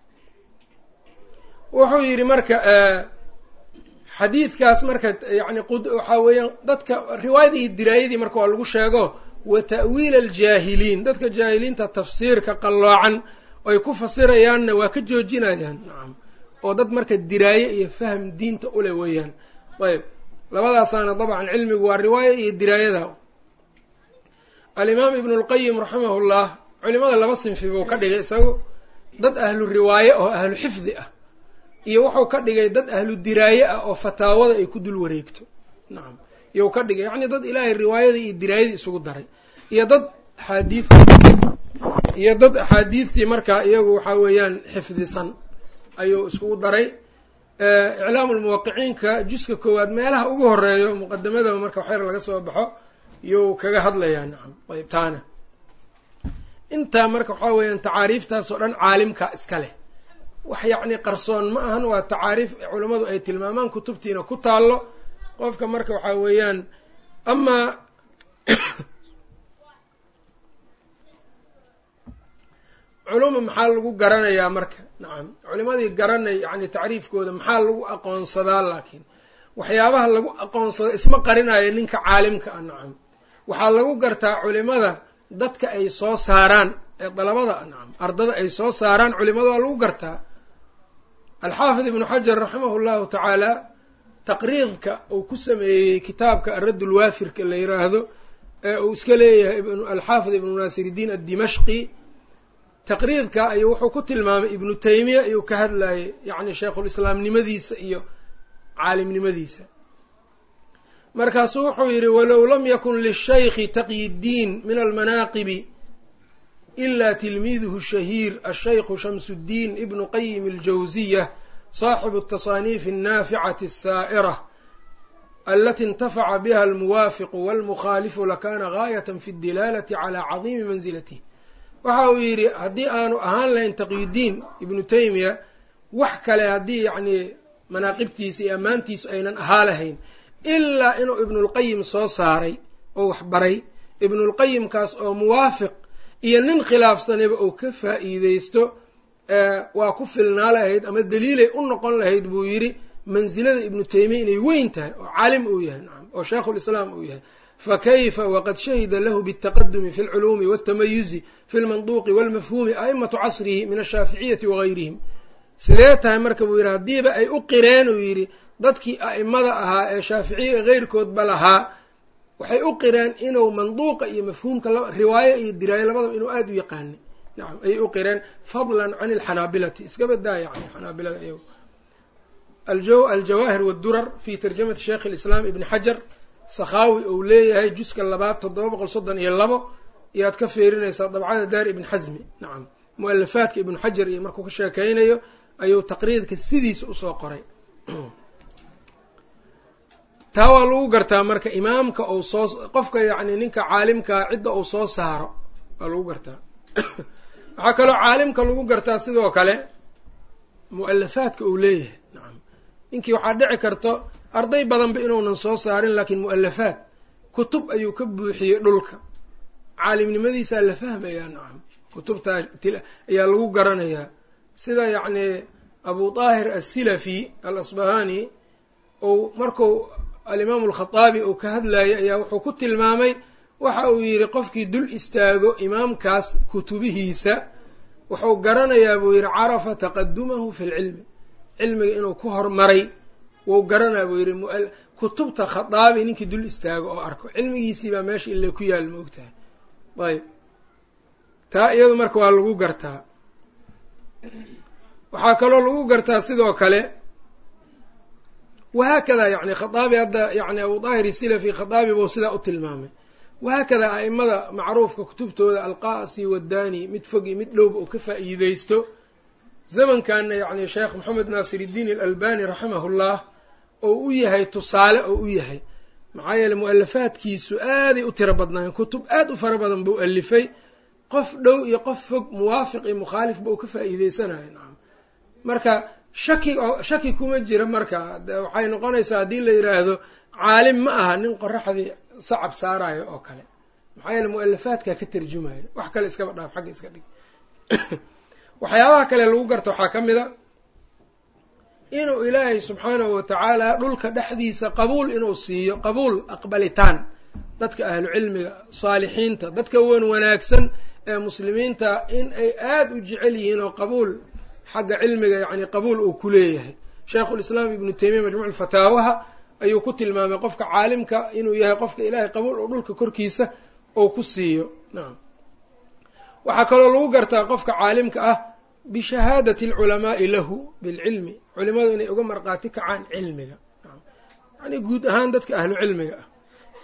wuxuu yidhi marka xadiidkaas marka yani waxaa weeyaan dadka riwaayadii iyo diraayadii marka waa lagu sheego wa ta'wiil aljaahiliin dadka jaahiliinta tafsiirka qalloocan ay ku fasirayaanna waa ka joojinayaan nacam oo dad marka diraaye iyo fahm diinta ule weeyaan ayb labadaasaana dabcan cilmigu waa riwaaya iyo diraayada alimaam ibnu lqayim raximahullah culimada laba sinfi buu ka dhigay isagu dad ahlu riwaaye oo ahlu xifdi ah iyo wuxuu ka dhigay dad ahlu diraaye ah oo fataawada ay ku dul wareegto nacam iyou ka dhigay yacni dad ilaahay riwaayada iyo diraayadii isugu daray iyo dad axaadiid iyo dad axaadiidtii markaa iyagu waxaa weeyaan xifdisan ayuu iskugu daray iclaamu lmuwaqiciinka juska koowaad meelaha ugu horeeyo muqadamadaba marka waxyar laga soo baxo iyou kaga hadlayaa nacam ayb taana intaa marka waxaa weeyaan tacaariiftaas oo dhan caalimka iska leh wax yacni qarsoon ma ahan waa tacaariif culammadu ay tilmaamaan kutubtiina ku taallo qofka marka waxaa weeyaan amaa culuma maxaa lagu garanayaa marka nacam culimadii garanay yacni tacriifkooda maxaa lagu aqoonsadaa laakiin waxyaabaha lagu aqoonsado isma qarinayo ninka caalimka ah nacam waxaa lagu gartaa culimada dadka ay soo saaraan ee dalabada nacam ardada ay soo saaraan culimada waa lagu gartaa alxaafid ibnu xajar raximahu llahu tacaala taqriidka uu ku sameeyey kitaabka aradd lwaafirka la yiraahdo ee uu iska leeyahay alxaafid ibnu naasiridiin addimashqi taqriidka ayuu wuxuu ku tilmaamay ibnu taymiya ayuu ka hadlayay yacni sheikhulislaamnimadiisa iyo caalimnimadiisa markaasuu wuxuu yidhi walow lam yakun lishaykhi taqyi ddiin min almanaaqibi ila tilmiiduhu shahiir ashaykhu shamsuddiin ibnu qayim aljawsiya saaxibu atasaaniif annaaficati asaa'ira alati intafaca biha almuwaafiqu walmukhaalifu lakana gaayatan fi اdilaalati calaa cadiimi manzilatih waxa uu yidhi haddii aanu ahaan lahayn taqyudiin ibnu taymiya wax kale haddii yacni manaaqibtiisa iyo ammaantiisu aynan ahaa lahayn ilaa inuu ibnulqayim soo saaray oo wax baray ibnulqayimkaas oo muwaafiq iyo nin khilaafsanayba oo ka faa'iideysto waa ku filnaa lahayd ama daliilay u noqon lahayd buu yidhi mansilada ibnu taymiya inay weyn tahay oo caalim uu yahay nacam oo sheikhulislaam uu yahay fakayfa waqad shahida lahu bاltaqadumi fi اlculuumi wاltamayuzi fi اlmanduuqi wاlmafhuumi a'imatu casrihi min ashaaficiyati wagayrihim sidee tahay marka buu yidhi haddiiba ay u qireen uu yidhi dadkii a'imada ahaa ee shaaficiya keyrkoodba lahaa waxay u qireen inuu manduuqa iyo mafhuumka riwaayo iyo diraayo labadaba inuu aada u yaqaanay nacam ayay u qireen fadlan can alxanaabilati iska badaa yani xanaabilada iyago aljawaahir wاdurar fi tarjamati sheikh اlislaam ibni xajar sakhaawi uu leeyahay juska labaad toddoba boqol soddon iyo labo iyaad ka feerinaysaa dabcada daar ibn xasmi nacam mu-alafaadka ibnu xajar iyo markuu ka sheekeynayo ayuu taqriidka sidiisa usoo qoray taa waa lagu gartaa marka imaamka uu soo qofka yacni ninka caalimkaa cidda uu soo saaro waa lagu gartaa waxaa kaloo caalimka lagu gartaa sidoo kale mu-alafaadka uu leeyahay nacam ninkii waxaa dhici karto arday badanba inuunan soo saarin laakiin mu-alafaad kutub ayuu ka buuxiyey dhulka caalimnimadiisaa la fahmayaa nacam kutubtaa ayaa lagu garanayaa sida yacni abu daahir asilafi al asbahani ou marku alimaamu alkhataabi uu ka hadlayay ayaa wuxuu ku tilmaamay waxa uu yidhi qofkii dul istaago imaamkaas kutubihiisa wuxuu garanayaa buu yidhi carafa taqadumahu fi lcilmi cilmiga inuu ku hormaray wou garanaa buu yidhi kutubta khataabi ninkii dul istaago oo arko cilmigiisii baa meesha ile ku yaal ma ogtahay ayb taa iyadu marka waa lagu gartaa waxaa kaloo lagu gartaa sidoo kale wahaakada yani khataabi hadda yani abu daahir isilafi khataabi buu sidaa u tilmaamay wahaakada a'imada macruufka kutubtooda alqaasi waddani mid fog iyo mid dhowba uu ka faa'iideysto zamankanna yacni sheekh moxamed naasir iddiin alalbani raximahullah oo u yahay tusaale oo u yahay maxaa yeeley mu-alafaadkiisu aaday u tiro badnaayeen kutub aad u fara badan buu alifay qof dhow iyo qof fog muwaafiq iyo mukhaalifba uu ka faa'iideysanayo nacam marka shaki shaki kuma jira marka waxay noqonaysaa haddii la yidhaahdo caalim ma aha nin qoraxdii sacab saarayo oo kale maxaa yeele mu-alafaadkaa ka tarjumayo wax kale iskaba dhaaf xagga iska dhig waxyaabaha kale lagu garta waxaa ka mid a inuu ilaahay subxaanahu watacaala dhulka dhexdiisa qabuul inuu siiyo qabuul aqbalitaan dadka ahlu cilmiga saalixiinta dadka wan wanaagsan ee muslimiinta in ay aada u jecel yihiin oo qabuul xagga cilmiga yacni qabuul uu ku leeyahay sheikhulislaam ibnu taymiya majmuuc fataawaha ayuu ku tilmaamay qofka caalimka inuu yahay qofka ilaahay qabuul oo dhulka korkiisa uu ku siiyo nacam waxaa kaloo lagu gartaa qofka caalimka ah bishahaadati alculamaa'i lahu bilcilmi culimadu inay uga marqaati kacaan cilmiga yani guud ahaan dadka ahlu cilmiga ah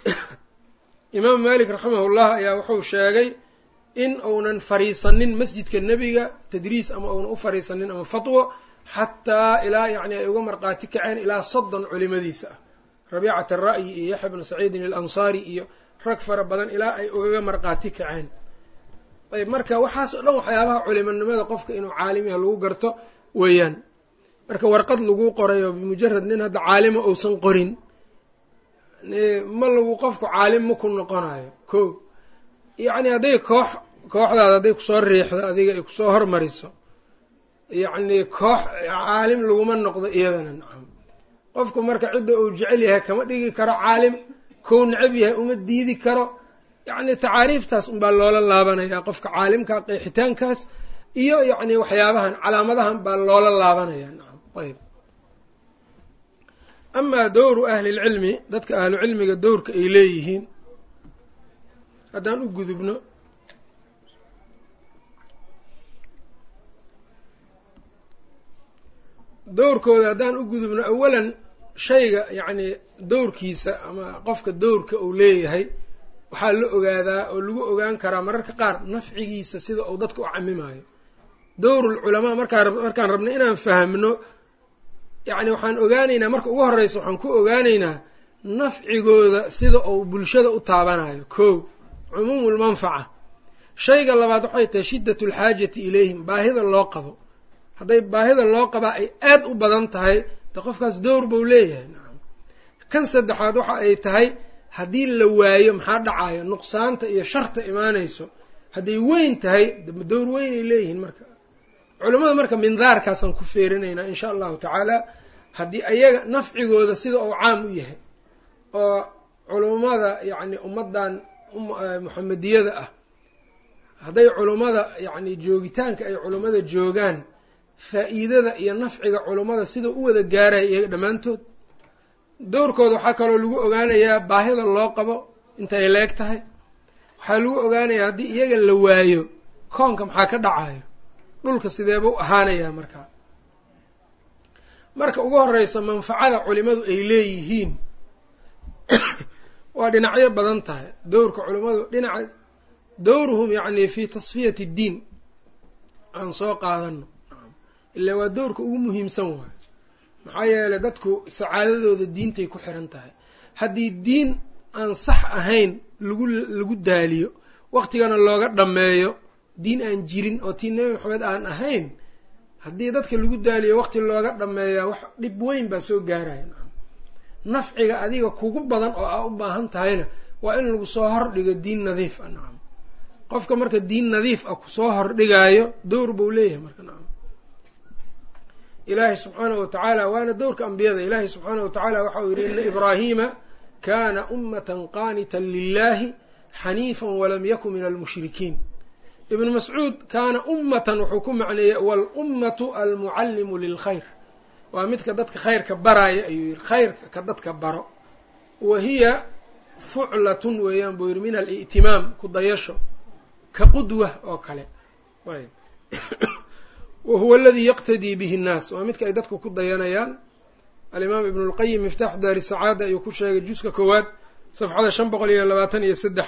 imaam malik raximahullah ayaa wuxuu sheegay in uunan fariisanin masjidka nebiga tadriis ama uunan u fariisanin ama fatwo xataa ilaa yani ay uga marqaati kaceen ilaa soddon culimadiisa ah rabiicat ara'yi iyo yaxya bnu saciidin alansaari iyo rag fara badan ilaa ay ugaga marqaati kaceen ayb marka waxaas oo dhan waxyaabaha culimonimada qofka inuu caalim yaha lagu garto weeyaan marka warqad lagu qorayo bimujarad nin hadda caalima uusan qorin ma lagu qofku caalim ma ku noqonayo ko yacni hadday koox kooxdaada hadday kusoo riixdo adiga ay kusoo hormariso yacni koox caalim laguma noqdo iyadana nacam qofku marka cidda uu jecel yahay kama dhigi karo caalim kou necab yahay uma diidi karo yacni tacaariiftaas unbaa loola laabanayaa qofka caalimka qeexitaankaas iyo yacni waxyaabahan calaamadahan baa loola laabanaya nacam ayb amaa dowru ahlilcilmi dadka ahlu cilmiga dowrka ay leeyihiin haddaan u gudubno dowrkooda haddaan u gudubno awalan shayga yacni dowrkiisa ama qofka dowrka uu leeyahay waxaa la ogaadaa oo lagu ogaan karaa mararka qaar nafcigiisa sida uu dadka u camimaayo dowrulculamaa markaa markaan rabno inaan fahmno yacni waxaan ogaanaynaa marka ugu horreysa waxaan ku ogaanaynaa nafcigooda sida uu bulshada u taabanayo kow cumuumulmanfaca shayga labaad waxay tahay shiddatu alxaajati ilayhim baahida loo qabo hadday baahida loo qabaa ay aad u badan tahay de qofkaas dowr buu leeyahay nacam kan saddexaad waxa ay tahay haddii la waayo maxaa dhacayo nuqsaanta iyo sharta imaanayso hadday weyn tahay dowr weynay leeyihiin marka culimmada marka mindaarkaasaan ku feerinaynaa insha allahu tacaala haddii ayaga nafcigooda sida uu caam u yahay oo culummada yacni ummaddan muxamediyada ah hadday culummada yacni joogitaanka ay culummada joogaan faa'iidada iyo nafciga culummada sida u wada gaaraya iyaga dhammaantood dowrkooda waxaa kaloo lagu ogaanayaa baahida loo qabo intay leeg tahay waxaa lagu ogaanayaa haddii iyaga la waayo koonka maxaa ka dhacayo dhulka sideeba u ahaanayaa markaa marka ugu horeysa manfacada culimadu ay leeyihiin waa dhinacyo badan tahay dowrka culimmadu dhinaca dowruhum yacni fi tasfiyati ddiin aan soo qaadano ilaa waa dowrka ugu muhiimsan waayo maxaa yeelay dadku sacaadadooda diintay ku xiran tahay haddii diin aan sax ahayn lagu lagu daaliyo waqtigana looga dhammeeyo diin aan jirin oo tii nebi maxamed aan ahayn haddii dadka lagu daaliyo waqti looga dhammeeyaa wax dhib weyn baa soo gaaraya nafciga adiga kugu badan oo aa u baahan tahayna waa in lagu soo hordhigo diin nadiif ah nacam qofka marka diin nadiif ah kusoo hordhigaayo dowr buu leeyahay marka nacam ilaahay subxaanahu watacaala waana dowrka ambiyada ilaahay subxaanahu watacaala waxa uu yidhi ina ibraahiima kana ummatan qaanitan lilahi xaniifan walam yakun min almushrikiin ibnu mascuud kaana ummatan wuxuu ku macneeyey walummatu almucallimu lilkhayr waa midka dadka khayrka baraaya ayuu yidhi khayrka ka dadka baro wa hiya fuclatun weeyaan buu yidhi min al'timaam ku dayasho ka qudwa oo kale ayb wa huwa aladii yaqtadii bihi nnaas waa midka ay dadku ku dayanayaan alimaam ibnu lqayim miftaaxu daari sacaada ayuu ku sheegay juska koowaad safxada shan boqol iyo labaatan iyo saddex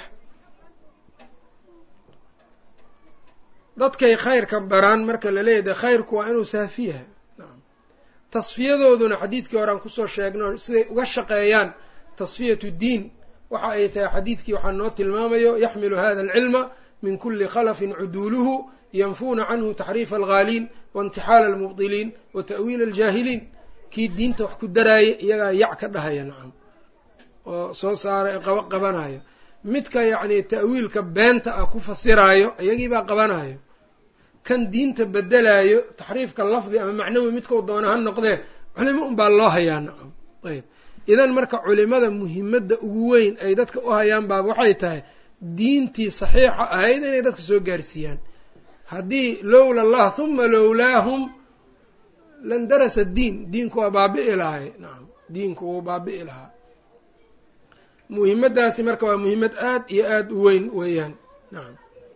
dadkay khayrka baraan marka la leeyahay khayrku waa inuu saafi yahay tasfiyadooduna xadiidkii hore aan kusoo sheegno siday uga shaqeeyaan tasfiyatu diin waxa ay tahay xadiidkii waxaa noo tilmaamayo yaxmilu hada alcilma min kuli khalafin cuduuluhu yanfuuna canhu taxriifa alghaaliin waintixaala almubdiliin wa ta'wiila aljaahiliin kii diinta wax ku daraaya iyagaa yac ka dhahaya nacam oo soo saara qaba qabanayo midka yacni ta'wiilka beenta ah ku fasiraayo iyagiibaa qabanayo kan diinta bedelaayo taxriifka lafdi ama macnawi midkau doona ha noqdee culimo unbaa loo hayaa nacam ayb idan marka culimada muhimadda ugu weyn ay dadka u hayaan baaba waxay tahay diintii saxiixa ahayd inay dadka soo gaarsiiyaan haddii lowla allah huma lowlaahum lan darasa diin diinku waa baabi'i lahay nacam diinku wuu baabi'i lahaa muhimaddaasi marka waa muhimad aad iyo aada u weyn weeyaan nacam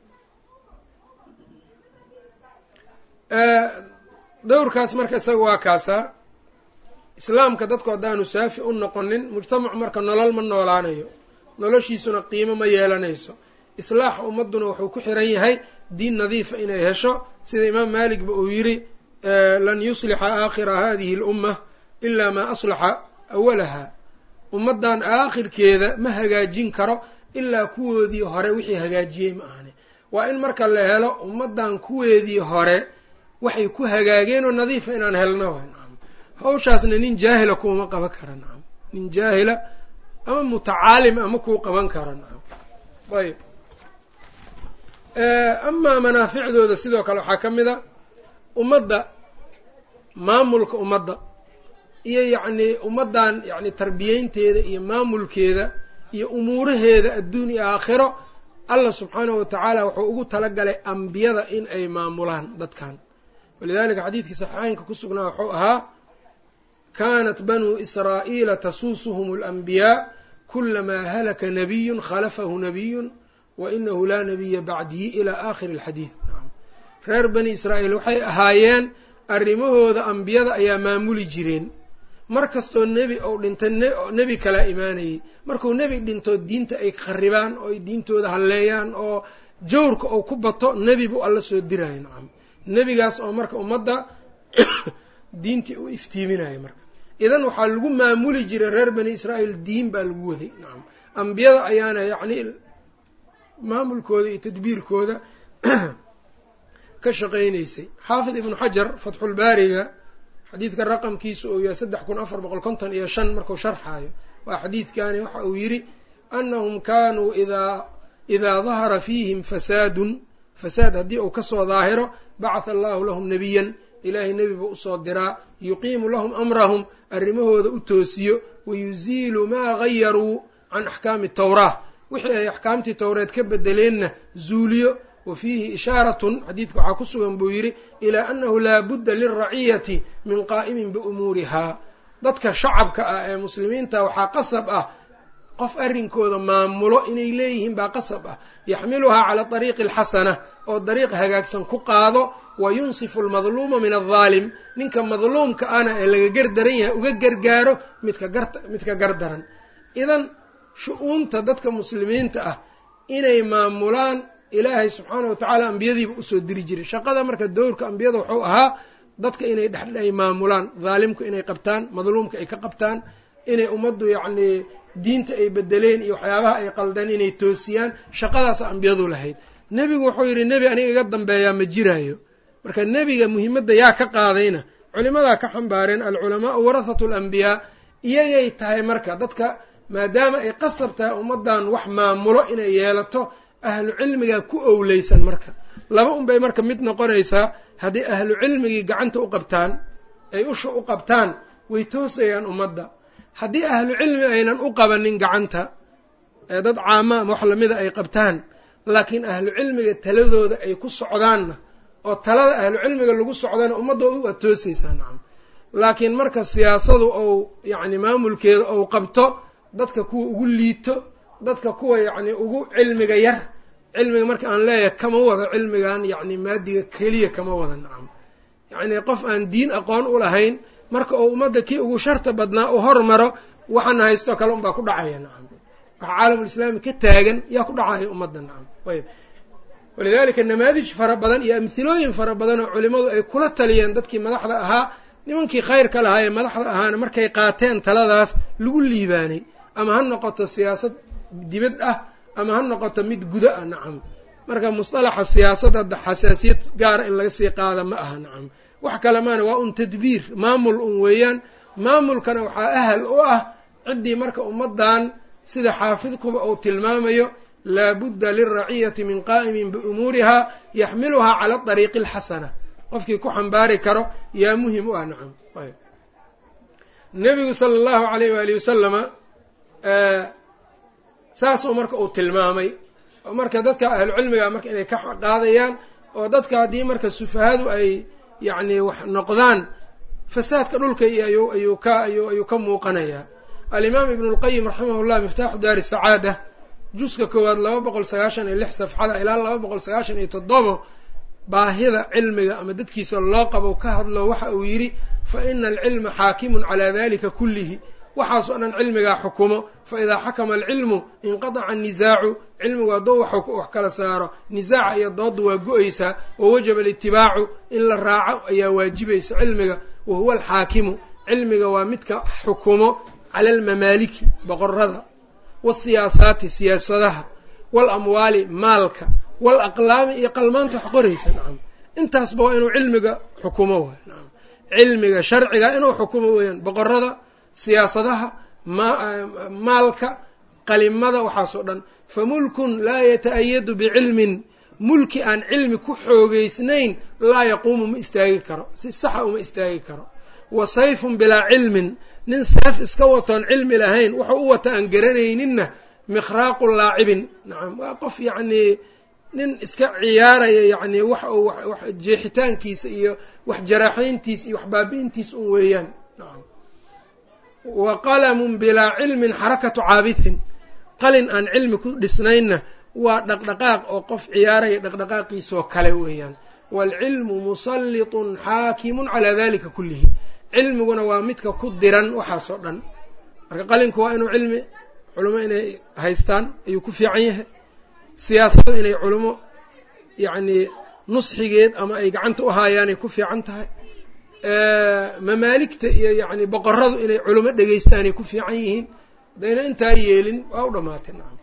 dowrkaas marka isaga waa kaasaa islaamka dadku haddaanu saafi u noqonin mujtamacu marka nolol ma noolaanayo noloshiisuna qiimo ma yeelanayso islaaxa ummadduna wuxuu ku xiran yahay diin nadiifa inay hesho sida imaam maaligba uu yidhi lan yuslixa aakhira hadihi alumma ilaa maa aslaxa awalaha ummaddan aakhirkeeda ma hagaajin karo ilaa kuwoodii hore wixii hagaajiyey ma ahane waa in marka la helo ummaddan kuweedii hore waxay ku hagaageen oo nadiifa inaan helno nacam hawshaasna nin jaahila kuuma qaban kara nacam nin jaahila ama mutacaalim ama kuu qaban kara nacam ayb amaa manaaficdooda sidoo kale waxaa ka mid a ummadda maamulka ummadda iyo yacnii ummaddan yacni tarbiyeynteeda iyo maamulkeeda iyo umuuraheeda adduun iyo aakhiro allah subxaanahu watacaala wuxuu ugu talagalay ambiyada in ay maamulaan dadkan walidalika xadiidkii saxiixeynka ku sugnaa wuxuu ahaa kaanat banuu israa'iila tasuusuhum alanbiyaa kulamaa halaka nabiyun khalafahu nabiyun wa inahu laa nabiya bacdihi ilaa aakhiri alxadiid reer bani israa'iil waxay ahaayeen arrimahooda ambiyada ayaa maamuli jireen mar kastoo nebi ou dhinta nebi kalaa imaanayay markuu nebi dhinto diinta ay kharibaan oo ay diintooda halleeyaan oo jawrka ou ku bato nebi buu alla soo diraayo nacam nebigaas oo marka ummadda diintii u iftiiminayo marka idan waxaa lagu maamuli jiray reer bani israa'iil diin baa lagu waday nacam ambiyada ayaana yacni maamulkooda iyo tadbiirkooda ka shaqaynaysay xaafid ibnu xajar fatxulbaariga xadiidka raqamkiisu uu yahay saddex kun afar boqol konton iyo shan markuu sharxaayo waa xadiidkani waxa uu yidhi annahum kaanuu idaa idaa dahara fiihim fasaadun fasaad haddii uu kasoo daahiro bacatha allahu lahum nebiyan ilaahay nebi buu usoo diraa yuqiimu lahum amrahum arrimahooda u toosiyo wayuziilu maa gayaruu can axkaami tawraa wixii ay axkaamtii towreed ka bedeleenna zuuliyo wa fiihi ishaaratun xadiidka waxaa ku sugan buu yidhi ilaa annahu laa budda lilraciyati min qaa'imin biumuurihaa dadka shacabka ah ee muslimiinta waxaa qasab ah qof arrinkooda maamulo inay leeyihiin baa qasab ah yaxmiluhaa cala ariiqi alxasana oo dariiq hagaagsan ku qaado wa yunsifu almadluuma min aldaalim ninka madluumka ana ee laga gardaran yahay uga gargaaro midka gar midka gardaran idan shu-uunta dadka muslimiinta ah inay maamulaan ilaahay subxaana wa tacaala ambiyadiiba usoo diri jiray shaqada marka dowrka ambiyada wuxuu ahaa dadka inay dhex ay maamulaan dhaalimku inay qabtaan madluumka ay ka qabtaan inay ummaddu yacnii diinta ay bedeleen iyo waxyaabaha ay qaldeen inay toosiyaan shaqadaasa ambiyadu lahayd nebigu wuxuu yidhi nebi aniga iga dambeeyaa ma jiraayo marka nebiga muhimadda yaa ka qaadayna culimadaa ka xambaareen alculamaau warahatu alambiyaa iyagay tahay marka dadka maadaama ay qasab tahay ummaddan wax maamulo inay yeelato ahlu cilmigaa ku owleysan marka laba un bay marka mid noqonaysaa haddii ahlu cilmigii gacanta u qabtaan ay usha u qabtaan way toosayaan ummadda haddii ahlu cilmi aynan u qabanin gacanta ee dad caama ama wax lamida ay qabtaan laakiin ahlu cilmiga taladooda ay ku socdaanna oo talada ahlu cilmiga lagu socdana ummadda waad toosaysaa nacam laakiin marka siyaasadu ou yacni maamulkeeda ou qabto dadka kuwa ugu liito dadka kuwa yacni ugu cilmiga yar cilmiga marka aan leeyahay kama wado cilmigan yacni maadiga keliya kama wada nacam yacni qof aan diin aqoon u lahayn marka uu ummadda kii ugu sharta badnaa u hormaro waxaana haystoo kale unbaa ku dhacaya nacam waxa caalamulislaami ka taagan yaa ku dhacaya ummadda nacam ayb walidaalika namaadij fara badan iyo amhilooyin fara badan oo culimmadu ay kula taliyeen dadkii madaxda ahaa nimankii khayrka lahaa ee madaxda ahaana markay qaateen taladaas lagu liibaanay ama ha noqoto siyaasad dibad ah ama ha noqoto mid gudo ah nacam marka musطalaxa siyaasadda hadda xasaasiyad gaara in laga sii qaada ma aha nacam wax kale maana waa un tadbiir maamul un weeyaan maamulkana waxaa ahal u ah ciddii marka ummaddan sida xaafidkuba uu tilmaamayo laabudda lilraciyati min qaa'imin biumuuriha yaxmiluhaa cala dariiqi alxasana qofkii ku xambaari karo yaa muhim u ah nacam nebigu sala allahu alayh waali wasalama saasuu marka uu tilmaamay marka dadka ahlucilmiga marka inay ka qaadayaan oo dadka haddii marka sufahadu ay yacni wax noqdaan fasaadka dhulka iyo ayuu ayuu ka ayuu ayuu ka muuqanayaa alimaam ibnu lqayim raximah llah miftaaxu daari sacaada juska koowaad laba boqol sagaashan iyo lix safxada ilaa laba boqol sagaashan iyo toddobo baahida cilmiga ama dadkiisa loo qabo ka hadlo waxa uu yidhi fa ina alcilma xaakimun calaa dalika kullihi waxaas oo dhan cilmigaa xukumo fa idaa xakama alcilmu inqadaca annisaacu cilmigu hadduu wax kala saaro nisaaca iyo doodda waa go-aysaa wa wajaba alitibaacu in la raaco ayaa waajibaysa cilmiga wa huwa alxaakimu cilmiga waa midka xukumo cala almamaaliki boqorada waasiyaasaati siyaasadaha waalamwaali maalka waalaqlaami iyo qalmaanta wax qoraysa nacam intaasba waa inuu cilmiga xukumo waay nacam cilmiga sharciga inuu xukumo weeyaan boqorada siyaasadaha maalka qalimada waxaasoo dhan fa mulkun laa yata-ayadu bicilmin mulki aan cilmi ku xoogeysnayn laa yaquumu ma istaagi karo si saxa uma istaagi karo wa sayfun bilaa cilmin nin seef iska watoon cilmi lahayn wuxuu u wata aan garanayninna mikhraaqu laacibin nacam waa qof yacnii nin iska ciyaaraya yacni wax uu wax jeexitaankiisa iyo wax jaraaxayntiisa iyo wax baabi'intiisa un weeyaan nacam wa qalamun bilaa cilmin xarakatu caabithin qalin aan cilmi ku dhisnaynna waa dhaqdhaqaaq oo qof ciyaaraya dhaqdhaqaaqiisoo kale weeyaan waalcilmu musallitun xaakimun calaa dalika kullihi cilmiguna waa midka ku diran waxaasoo dhan marka qalinku waa inuu cilmi culimo inay haystaan ayuu ku fiican yahay siyaasadu inay culimo yacnii nusxigeed ama ay gacanta u haayaanay ku fiican tahay mamaaligta iyo yacni boqoradu inay culimo dhegaystaanay ku fiican yihiin haddayna intaa yeelin waa u dhamaatay nacam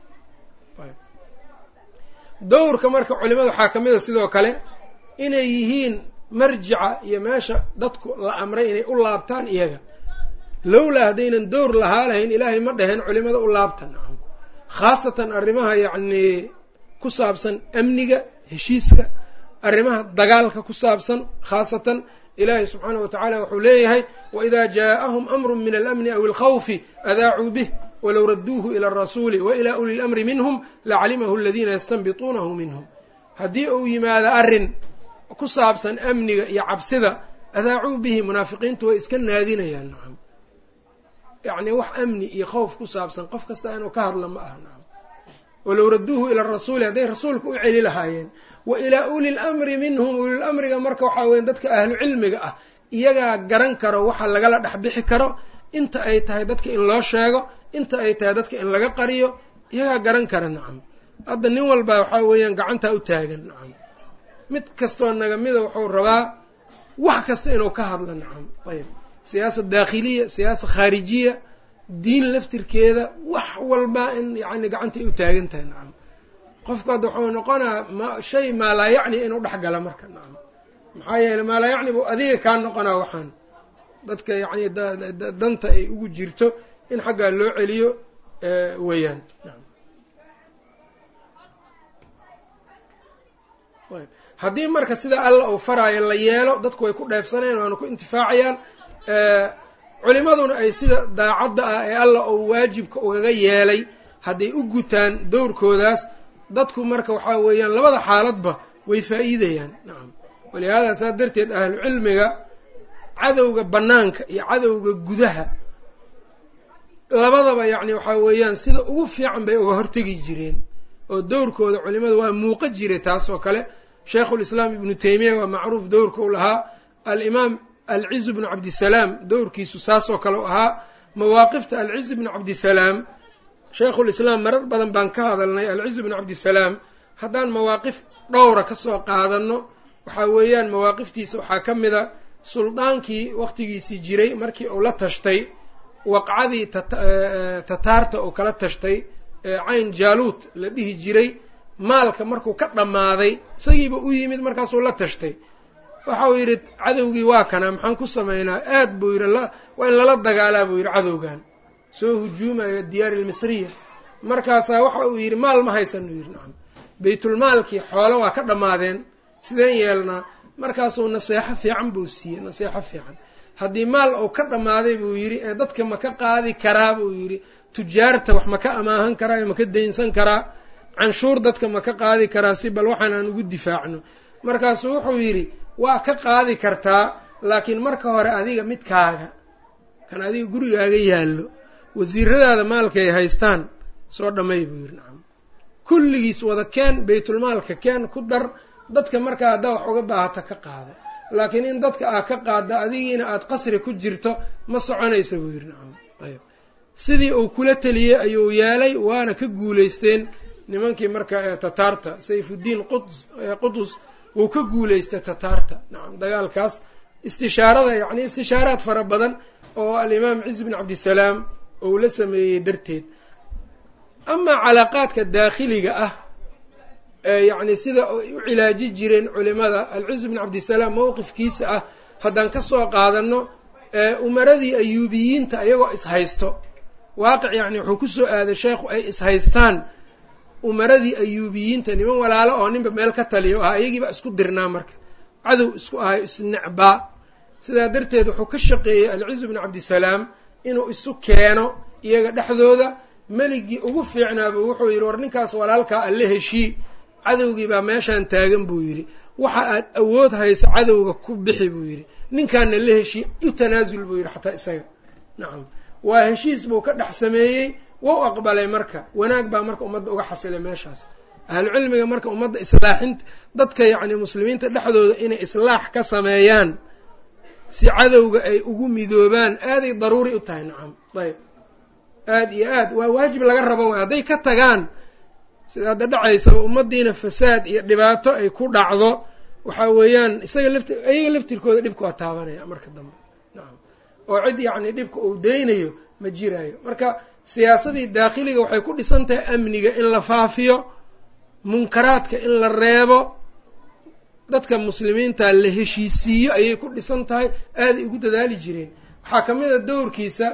dowrka marka culimada waxaa ka mid a sidoo kale inay yihiin marjica iyo meesha dadku la amray inay u laabtaan iyaga lowlaa haddaynan dowr lahaa lahayn ilaahay ma dhaheen culimada u laabta nacam khaasatan arrimaha yacnii ku saabsan amniga heshiiska arrimaha dagaalka ku saabsan khaasatan ilaahay subxaanahu wa tacaala wuxuu leeyahay waidaa jaaءahum amru min alamni aw alkhawfi adaacuu bih walow radduuhu ila alrasuuli wa ilaa uli lamri minhum lacalimahu aladiina yastanbituunahu minhum haddii uu yimaado arrin ku saabsan amniga iyo cabsida adaacuu bihi munaafiqiintu way iska naadinayaan nacam yacni wax amni iyo khawf ku saabsan qof kasta inuu ka hadla ma aha nacam walow radduuhu ila arasuuli hadday rasuulka u celi lahaayeen wa ilaa uli lamri minhum ulilamriga marka waxaa weya dadka ahlu cilmiga ah iyagaa garan karo waxa lagala dhex bixi karo inta ay tahay dadka in loo sheego inta ay tahay dadka in laga qariyo iyagaa garan kara nacam hadda nin walba waxaa weeyaan gacantaa u taagan nacam mid kastoo naga mida wuxuu rabaa wax kasta inuu ka hadlo nacam ayb siyaasa daakhiliya siyaasa khaarijiya diin laftirkeeda wax walba in yacni gacantay u taagan tahay nacam qofku hadda wuxuu noqonaa ma shay maalaa yacni inuu dhex gala marka nacam maxaa yeeley maalaa yacni buu adiga kaa noqonaa waxaan dadka yacni danta ay ugu jirto in xaggaa loo celiyo weeyaan haddii marka sida alla uu faraayo la yeelo dadku way ku dheefsanayaan waana ku intifaacayaan culimaduna ay sida daacadda ah ee alla uu waajibka ugaga yeelay hadday u gutaan dowrkoodaas dadku marka waxaa weeyaan labada xaaladba way faa'iidayaan nacam walihaada saa darteed ahlu cilmiga cadowga bannaanka iyo cadowga gudaha labadaba yacni waxaa weeyaan sida ugu fiican bay uga hortegi jireen oo dowrkooda culimada waa muuqa jiray taas oo kale sheikhulislaam ibnu teymiya waa macruuf dowrka u lahaa alimaam alciz bnu cabdisalaam dowrkiisu saasoo kale u ahaa mawaaqifta alciz bnu cabdisalaam sheikhulislaam marar badan baan ka hadalnay alciz bnu cabdisalaam haddaan mawaaqif dhowra ka soo qaadano waxaa weeyaan mawaaqiftiisa waxaa ka mida suldaankii waqtigiisii jiray markii uu la tashtay waqcadii tataarta uu kala tashtay cayn jaaluut la dhihi jiray maalka markuu ka dhammaaday isagiiba u yimid markaasuu la tashtay waxa uu yidhi cadowgii waa kana maxaan ku samaynaa aad buu yidhi waa in lala dagaalaa buu yidhi cadowgan soo hujuumayo diyaari almisriya markaasaa waxa uu yidhi maal ma haysan uu yidhi nacam baytulmaalkii xoolo waa ka dhammaadeen sideen yeelnaa markaasuu naseexo fiican buu siiyey naseexo fiican haddii maal uu ka dhammaaday buu yidhi ee dadka ma ka qaadi karaa buu yidhi tujaarta wax ma ka amaahan karaa ee ma ka daynsan karaa canshuur dadka ma ka qaadi karaa si bal waxaan aan ugu difaacno markaasuu wuxuu yidhi waa ka qaadi kartaa laakiin marka hore adiga midkaaga kan adiga gurigaaga yaallo wasiiradaada maalkay haystaan soo dhammay buu yidhi nacam kulligiis wada keen baytulmaalka keen ku dar dadka markaa haddaa wax uga baahata ka qaado laakiin in dadka aad ka qaadda adigiina aada qasri ku jirto ma soconaysa buu yidhi nacam ayb sidii uu kula teliyey ayuu yeelay waana ka guulaysteen nimankii marka tataarta sayfuddiin quds qudus wuu ka guulaystay tataarta nacam dagaalkaas istishaarada yacni istishaaraad fara badan oo alimaam ciz bin cabdisalaam ou la sameeyey darteed amaa calaaqaadka daakhiliga ah yacni sida ay u cilaaji jireen culimada alciz bin cabdisalaam mowqifkiisa ah haddaan ka soo qaadano umaradii ayuubiyiinta iyagoo ishaysto waaqic yacni wuxuu kusoo aaday sheekhu ay ishaystaan umaradii ayuubiyiinta niman walaalo oo ninba meel ka taliyo ahaa iyagiiba isku dirnaa marka cadow isku ahayo isnecbaa sidaa darteed wuxuu ka shaqeeyey alcizu bnu cabdisalaam inuu isu keeno iyaga dhexdooda meligii ugu fiicnaaba wuxuu yidhi war ninkaas walaalkaa alle heshii cadowgii baa meeshaan taagan buu yidhi waxa aad awood hayso cadowga ku bixi buu yidhi ninkaana la heshii u tanaasul buu yidhi xataa isaga nacam waa heshiis buu ka dhex sameeyey wou aqbalay marka wanaag baa marka ummadda uga xasilay meeshaas ahlucilmiga marka ummadda islaaxinta dadka yacni muslimiinta dhexdooda inay islaax ka sameeyaan si cadowga ay ugu midoobaan aaday daruuri u tahay nacam ayb aad iyo aad waa waajib laga rabo way hadday ka tagaan sida hadda dhacaysaba ummaddiina fasaad iyo dhibaato ay ku dhacdo waxaa weeyaan isaga lafti iyaga laftirkooda dhibka waa taabanaya marka dambe nacam oo cid yacni dhibka uu deynayo ma jiraayo marka siyaasadii daakhiliga waxay ku dhisan tahay amniga in la faafiyo munkaraadka in la reebo dadka muslimiinta la heshiisiiyo ayay ku dhisan tahay aaday ugu dadaali jireen waxaa ka mid a dowrkiisa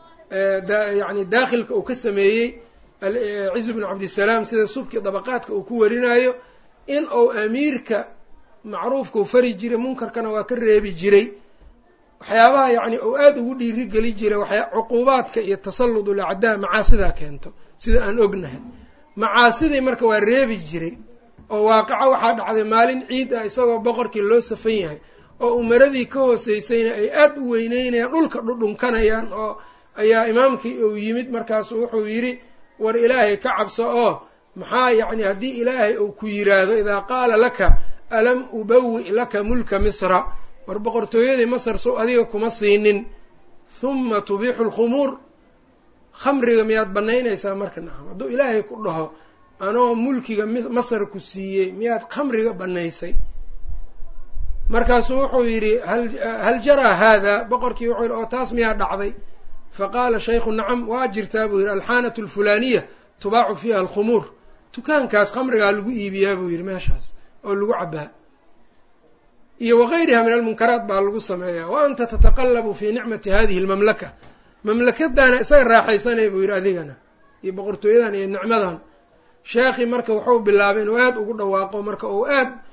yani daakhilka uu ka sameeyey cizu bnu cabdisalaam sida subkii dabaqaadka uu ku warinayo in uu amiirka macruufkau fari jiray munkarkana waa ka reebi jiray waxyaabaha yacni uu aada ugu dhiiri geli jiray waxyaa cuquubaadka iyo tasalludul acdaa macaasidaa keento sida aan ognahay macaasidii marka waa reebi jiray oo waaqico waxaa dhacday maalin ciid ah isagoo boqorkii loo safan yahay oo umaradii ka hooseysayna ay aada u weyneynayaan dhulka dhudhunkanayaan oo ayaa imaamkii uu yimid markaasu wuxuu yidhi war ilaahay ka cabso oo maxaa yacni haddii ilaahay uu ku yiraahdo idaa qaala laka alam ubawi laka mulka misra war boqortooyadii masar sow adiga kuma siinin huma tubiixu lkhumuur khamriga miyaad banaynaysaa marka nacam hadduu ilaahay ku dhaho anoo mulkiga masar ku siiyey miyaad khamriga banaysay markaasuu wuxuu yidhi hal jaraa haada boqorkii wuxuu yidhi oo taas miyaa dhacday faqaala shaykhu nacam waa jirtaa buu yidhi alxaanatu alfulaaniya tubaacu fiiha alkhumuur dukaankaas khamrigaa lagu iibiyaa buu yidhi meeshaas oo lagu cabaa iyo wagayriha min almunkaraat baa lagu sameeyaa wa anta tataqallabu fii nicmati hadihi almamlaka mamlakadaana isaga raaxaysanaya buu yidhi adigana iyo boqortooyadan iyo nicmadan sheekhii marka wuxuu bilaabay inuu aada ugu dhawaaqo marka uu aad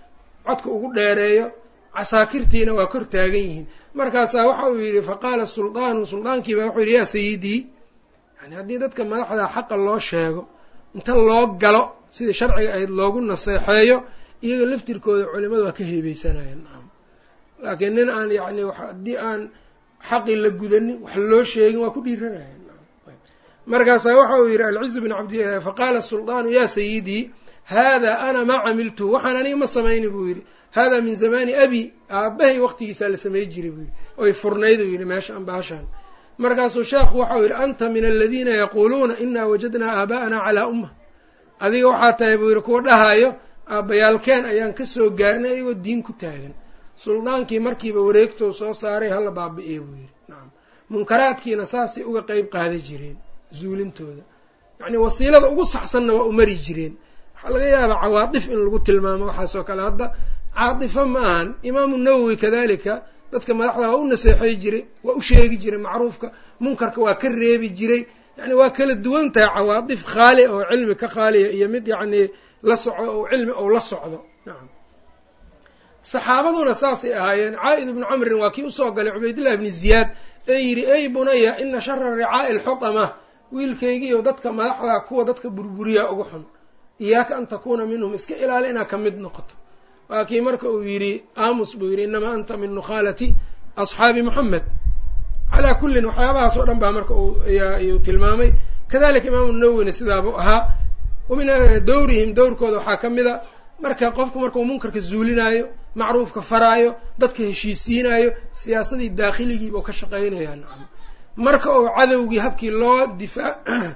codka ugu dheereeyo casaakirtiina waa kor taagan yihiin markaasaa waxa uu yidhi faqaala suldaanu suldaankiiba wuxuu yidhi yaa sayidii yani haddii dadka madaxda xaqa loo sheego inta loo galo sidii sharciga ahayd loogu naseexeeyo iyaga laftirkooda culimadu waa ka heebeysanayeen nacam laakiin nin aan yacni haddii aan xaqii la gudanin wax loo sheegin waa ku dhiiranayeen markaasaa waxa uu yidhi alcizu bin cabdi faqaala suldaanu yaa sayidii hada ana maa camiltuhu waxaan aniga ma samayni buu yidhi hada min zamani abi aabbahay waqtigiisaa la samey jiray buu yidhi oy furnayd uu yidhi meesha ambaashaan markaasuu sheekhu waxau yidhi anta min aladiina yaquuluuna inaa wajadnaa aabaa'ana calaa umma adiga waxaa tahay buu yidhi kuwa dhahaayo aabbayaalkeen ayaan kasoo gaarinay ayagoo diin ku taagan suldaankii markiiba wareegtou soo saaray hala baabi'iye buu yidhi nacam munkaraadkiina saasay uga qeyb qaadan jireen zuulintooda yacnii wasiilada ugu saxsanna waa u mari jireen waxaa laga yaabaa cawaatif in lagu tilmaamo waxaasoo kale hadda caatifo ma ahan imaamu nawowi kadalika dadka madaxda waa u naseexay jiray waa u sheegi jiray macruufka munkarka waa ka reebi jiray yani waa kala duwan tahay cawaatif khaali oo cilmi ka khaaliya iyo mid yacnii la soco oo cilmi ou la socdo nacam saxaabaduna saasay ahaayeen caa-id ibnu camrin waa kii usoo galay cubaydillah ibni ziyaad ee yidhi ey bunaya ina shara ricaa'i alxutama wiilkaygiiyo dadka madaxda kuwa dadka burburiyaa ugu xun iyaaka an takuuna minhum iska ilaali inaad ka mid noqoto waa kii marka uu yidhi aamus buu yidhi inamaa anta min nukhaalati asxaabi moxamed calaa kullin waxyaabahaas oo dhan baa marka ayuu tilmaamay kadalika imaamu nawowina sidaabuu ahaa wamin dawrihim dowrkooda waxaa ka mid a marka qofku markuu munkarka zuulinaayo macruufka faraayo dadka heshiisiinaayo siyaasadii daakhiligiiba ka shaqaynaya nacam marka uu cadowgii habkii loo difaa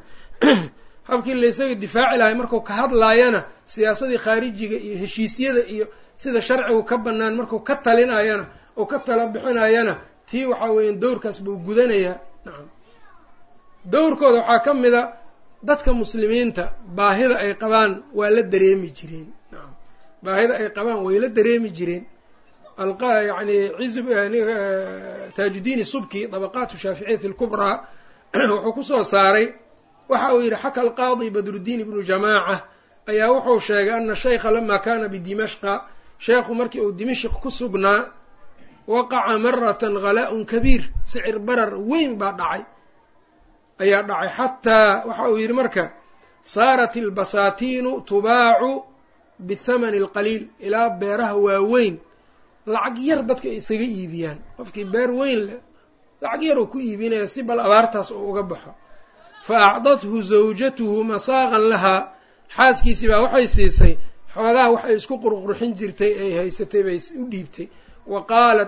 habkii laysaga difaaci lahay markuu ka hadlaayana siyaasadii khaarijiga iyo heshiisyada iyo sida sharcigu ka banaan markuu ka talinayana oo ka tala bixinayana tii waxaa weeyaan dowrkaas buu gudanayaa nacam dowrkooda waxaa ka mid a dadka muslimiinta baahida ay qabaan waa la dareemi jireen nacam baahida ay qabaan way la dareemi jireen yani ciz taajudiini subki dabaqaatu shaaficiyati alkubraa wuxuu kusoo saaray waxa uu yidhi xaka alqaadi badruddiin ibnu jamaaca ayaa wuxuu sheegay ana shaykha lama kana bidimashqa sheekhu markii uu dimashq ku sugnaa waqaca maratan ghalaa-un kabiir sicir barar weyn baa dhacay ayaa dhacay xataa waxa uu yidhi marka saarat ilbasaatiinu tubaacu bithamani alqaliil ilaa beeraha waaweyn lacag yar dadka ay isaga iibiyaan qofkii beer weyn leh lacag yar uu ku iibinaya si bal abaartaas oo uga baxo fa acdathu zawjatuhu masaaqan lahaa xaaskiisii baa waxay siisay xoogaha waxay isku qurqurxin jirtay ay haysatay bay u dhiibtay wa qaalat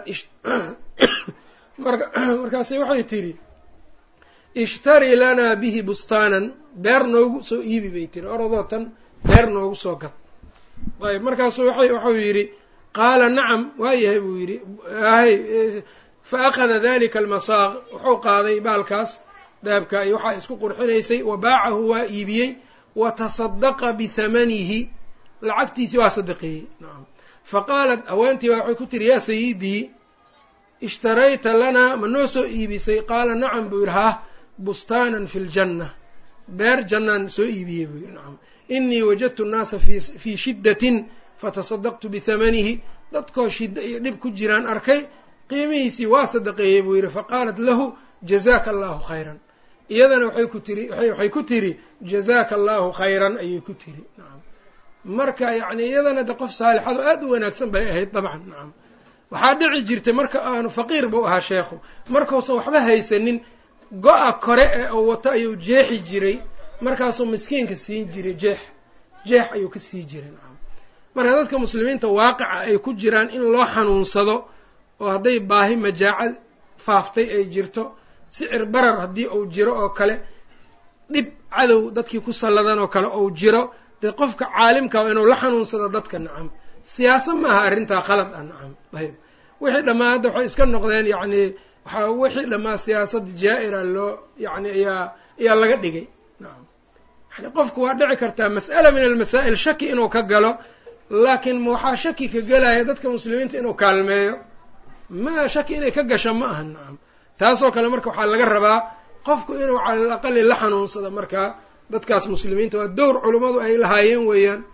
markaase waxay tidhi ishtarii lanaa bihi bustaanan beer noogu soo iibi bay tiri orodoo tan beer noogu soo gad ayb markaasuu waxau yidhi qaala nacam waayahay buu yidhi hay fa akhada dalika almasaaq wuxuu qaaday baalkaas dahabka iyo waxaa isku qurxinaysay wa baacahu waa iibiyey wa tasadaqa bihamanihi lacagtiisii waa sadaqeeyey nacam fa qaalat haweentii baa waxay ku tiri yaa sayidii ishtarayta lanaa ma noo soo iibisay qaala nacam buu yidhi hah bustaanan fi ljanna beer jannaan soo iibiyey buu yidhi nacam inii wajadtu nnaasa fii shiddatin fatasadaqtu bihamanihi dadkoo shidda iyo dhib ku jiraan arkay qiimihiisii waa sadaqeeyey buu yidhi faqaalat lahu jazaaka allahu khayran iyadana waxay ku tiri waxay ku tiri jazaaka allahu khayran ayay ku tiri nacam marka yacni iyadana de qof saalixado aada u wanaagsan bay ahayd dabcan nacam waxaa dhici jirtay marka aanu faqiir buu ahaa sheekhu markuusan waxba haysanin go-a kore ee uu wato ayuu jeexi jiray markaasuu miskiinka siin jiray jeex jeex ayuu ka sii jiray nacam marka dadka muslimiinta waaqica ay ku jiraan in loo xanuunsado oo hadday baahi majaaca faaftay ay jirto sicir barar haddii uu jiro oo kale dhib cadow dadkii ku salladan oo kale uu jiro dee qofka caalimkaa inuu la xanuunsado dadka nacam siyaasa ma aha arrintaa qalad ah nacam ayb wixii dhammaa hadda waxay iska noqdeen yacni waxaa wixii dhammaa siyaasad jaa-ira loo yacni ayaa ayaa laga dhigay nacam yani qofku waa dhici kartaa mas'ala min almasaa'il shaki inuu ka galo laakiin ma waxaa shaki ka gelaya dadka muslimiinta inuu kaalmeeyo ma shaki inay ka gasho ma aha nacam taasoo kale marka waxaa laga rabaa qofku inuu cala al aqali la xanuunsado markaa dadkaas muslimiinta waa dowr culummadu ay lahaayeen weeyaan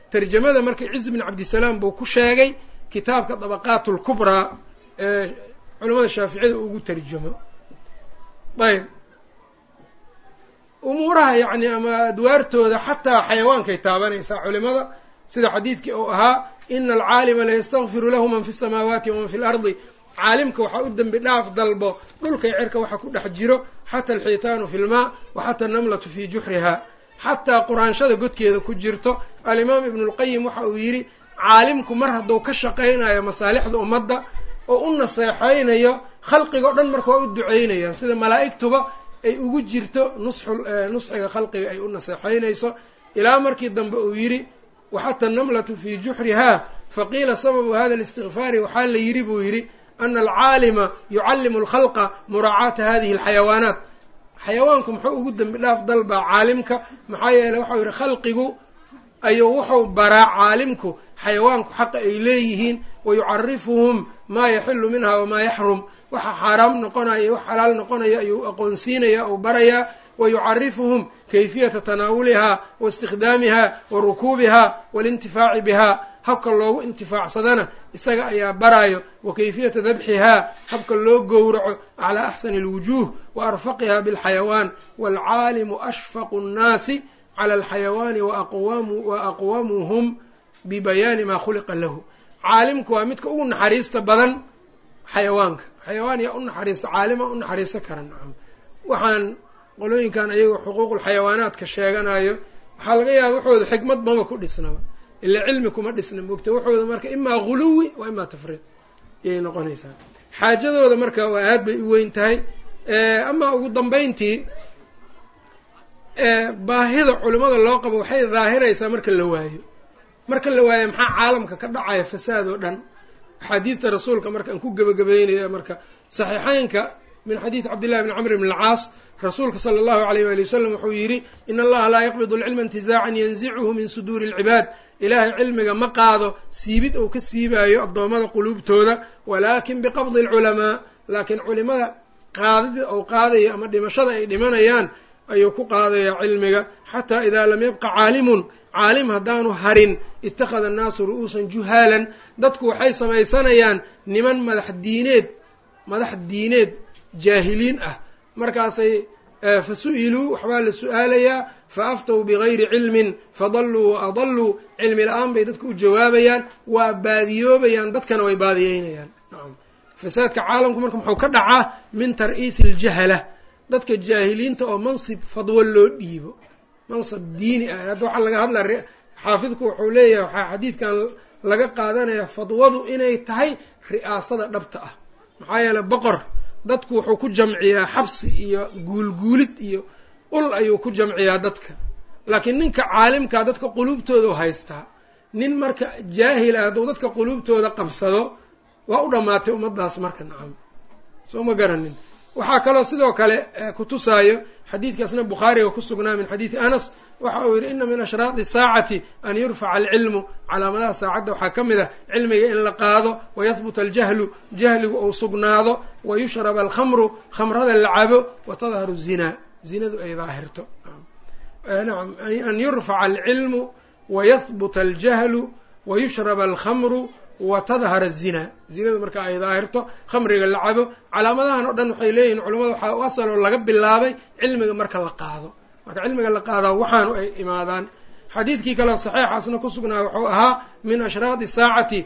tarjamada marka ciz bin cabdisalaam buu ku sheegay kitaabka dabaqaat lkubraa ee culamada shaaficiyada ugu tarjamo ayb umuuraha yacni ama adwaartooda xataa xayawaankay taabanaysaa culimada sida xadiidkii uu ahaa ina alcaalima layastakfiru lahu man fi samaawaati waman fi lardi caalimka waxaa u dembi dhaaf dalbo dhulkay cerka waxa ku dhex jiro xata alxiitaanu fi lmaa wa xata annamlatu fii juxriha xataa quraanshada godkeeda ku jirto alimaam ibnu lqayim waxa uu yidhi caalimku mar hadduu ka shaqaynayo masaalixda ummadda oo u naseexaynayo khalqiga o dhan marka waa u duceynayaan sida malaa'igtuba ay ugu jirto nusxu nusxiga khalqiga ay u naseexaynayso ilaa markii dambe uu yidhi waxata annamlatu fii juxriha faqiila sababu hada listikfaari waxaa la yidhi buu yidhi ana alcaalima yucallimu alkhalqa muraacaata hadihi alxayawaanaat xayawaanku muxuu ugu dembi dhaaf dalbaa caalimka maxaa yeeley waxau yidhi khalqigu ayuu wuxuu baraa caalimku xayawaanku xaqa ay leeyihiin wayucarifuhum maa yaxilu minha wamaa yaxrum waxa xaaraam noqonaya iyo wax xalaal noqonaya ayuu aqoonsiinaya ou barayaa wayucarifuhum kayfiyata tanaawuliha wa istikdaamiha wa rukuubiha waalintifaaci biha habka loogu intifaacsadana isaga ayaa baraayo wa kayfiyata dabxihaa habka loo gowraco calaa axsani alwujuuh wa arfaqiha bilxayawaan waalcaalimu ashfaqu nnaasi cala alxayawaani wa aqwamuhum bibayaani maa khuliqa lahu caalimku waa midka ugu naxariista badan xayawaanka xayawaan yaa u naxariista caalima u naxariisan kara nacam waxaan qolooyinkan ayaga xuquuqulxayawaanaadka sheeganayo waxaa laga yaaba waxooda xikmad maba ku dhisnaba ila cilmi kuma dhisna mogta waxooda marka imaa guluwi waa imaa tafriid ayay noqonaysaa xaajadooda marka waa aad bay u weyn tahay amaa ugu dambayntii baahida culimada loo qabo waxay daahiraysaa marka la waayo marka la waayo maxaa caalamka ka dhacaya fasaad oo dhan axaadiidta rasuulka marka aan ku gebagabeynaya marka saxiixeynka min xadiidi cabdillahi bni camr bn alcaas rasuulka sala allahu alayh waali wasalam wuxuu yidhi in allaha laa yaqbidu alcilma intizaacan yanzicuhu min suduuri alcibaad ilaahay cilmiga ma qaado siibid uu ka siibaayo addoommada quluubtooda walaakin biqabdi alculamaa laakiin culimada qaadida ou qaadayo ama dhimashada ay dhimanayaan ayuu ku qaadayaa cilmiga xataa idaa lam yabqa caalimun caalim haddaanu harin ittakhada annaasu ru'uusan juhaalan dadku waxay samaysanayaan niman madax diineed madax diineed jaahiliin ah markaasay fa su-iluu waxbaa la su-aalayaa fa aftow bigayri cilmin fadalluu wa adalluu cilmi la-aan bay dadka u jawaabayaan waa baadiyoobayaan dadkana way baadiyeynayaan nacam fasaadka caalamku marka muxuu ka dhacaa min tar'iisi aljahala dadka jaahiliinta oo mansib fadwo loo dhiibo mansab diini ah hadda waxaa laga hadlaa xaafidku wuxuu leeyahay waxaa xadiidkan laga qaadanaya fadwadu inay tahay ri'aasada dhabta ah maxaa yeeley boqor dadku wuxuu ku jamciyaa xabsi iyo guulguulid iyo ul ayuu ku jamciyaa dadka laakiin ninka caalimkaa dadka quluubtooda u haystaa nin marka jaahila hadduu dadka quluubtooda qabsado waa u dhammaatay ummaddaas marka nacam soo ma garanin waxaa kaloo sidoo kale kutusaayo xadiidkaasna bukhaariga ku sugnaa min xadiidi anas waxa uu yidhi ina min ashraadi saacati an yurfaca alcilmu calaamadaha saacadda waxaa ka mid ah cilmiga in la qaado wayahbuta aljahlu jahligu uu sugnaado wayushraba alkhamru khamrada la cabo watadharu zinaa zinadu ay daahirto nacam an yurfaca alcilmu wayahbuta aljahlu wayushraba alkhamru watadhar azinaa zinadu marka ay daahirto khamriga la cabo calaamadahan oo dhan waxay leeyihin culamada waxaa u asal oo laga bilaabay cilmiga marka la qaado marka cilmiga la qaadaa waxaanu ay imaadaan xadiidkii kaleo saxiixaasna ku sugnaa wuxuu ahaa min ashraadi saacati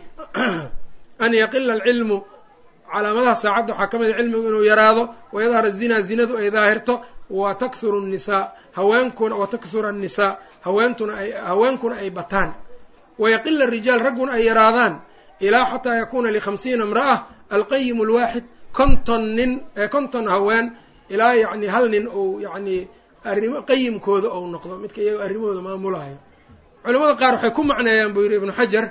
an yaqila alcilmu calaamadaha saacadda waxaa ka mid a cilmigu inuu yaraado wayadhar azinaa zinadu ay daahirto wa takhuru nnisaa haweenkuna wa takhura annisaa haweentuna ay haweenkuna ay bataan wayaqila arijaal ragguna ay yaraadaan ilaa xataa yakuuna likhamsiina imra'a alqayim alwaaxid konton nin konton haween ilaa yacni hal nin uu yacni arrimo qayimkooda ou noqdo midka iyaga arrimahooda maamulayo culamada qaar waxay ku macneeyaan buu yidhi ibnu xajar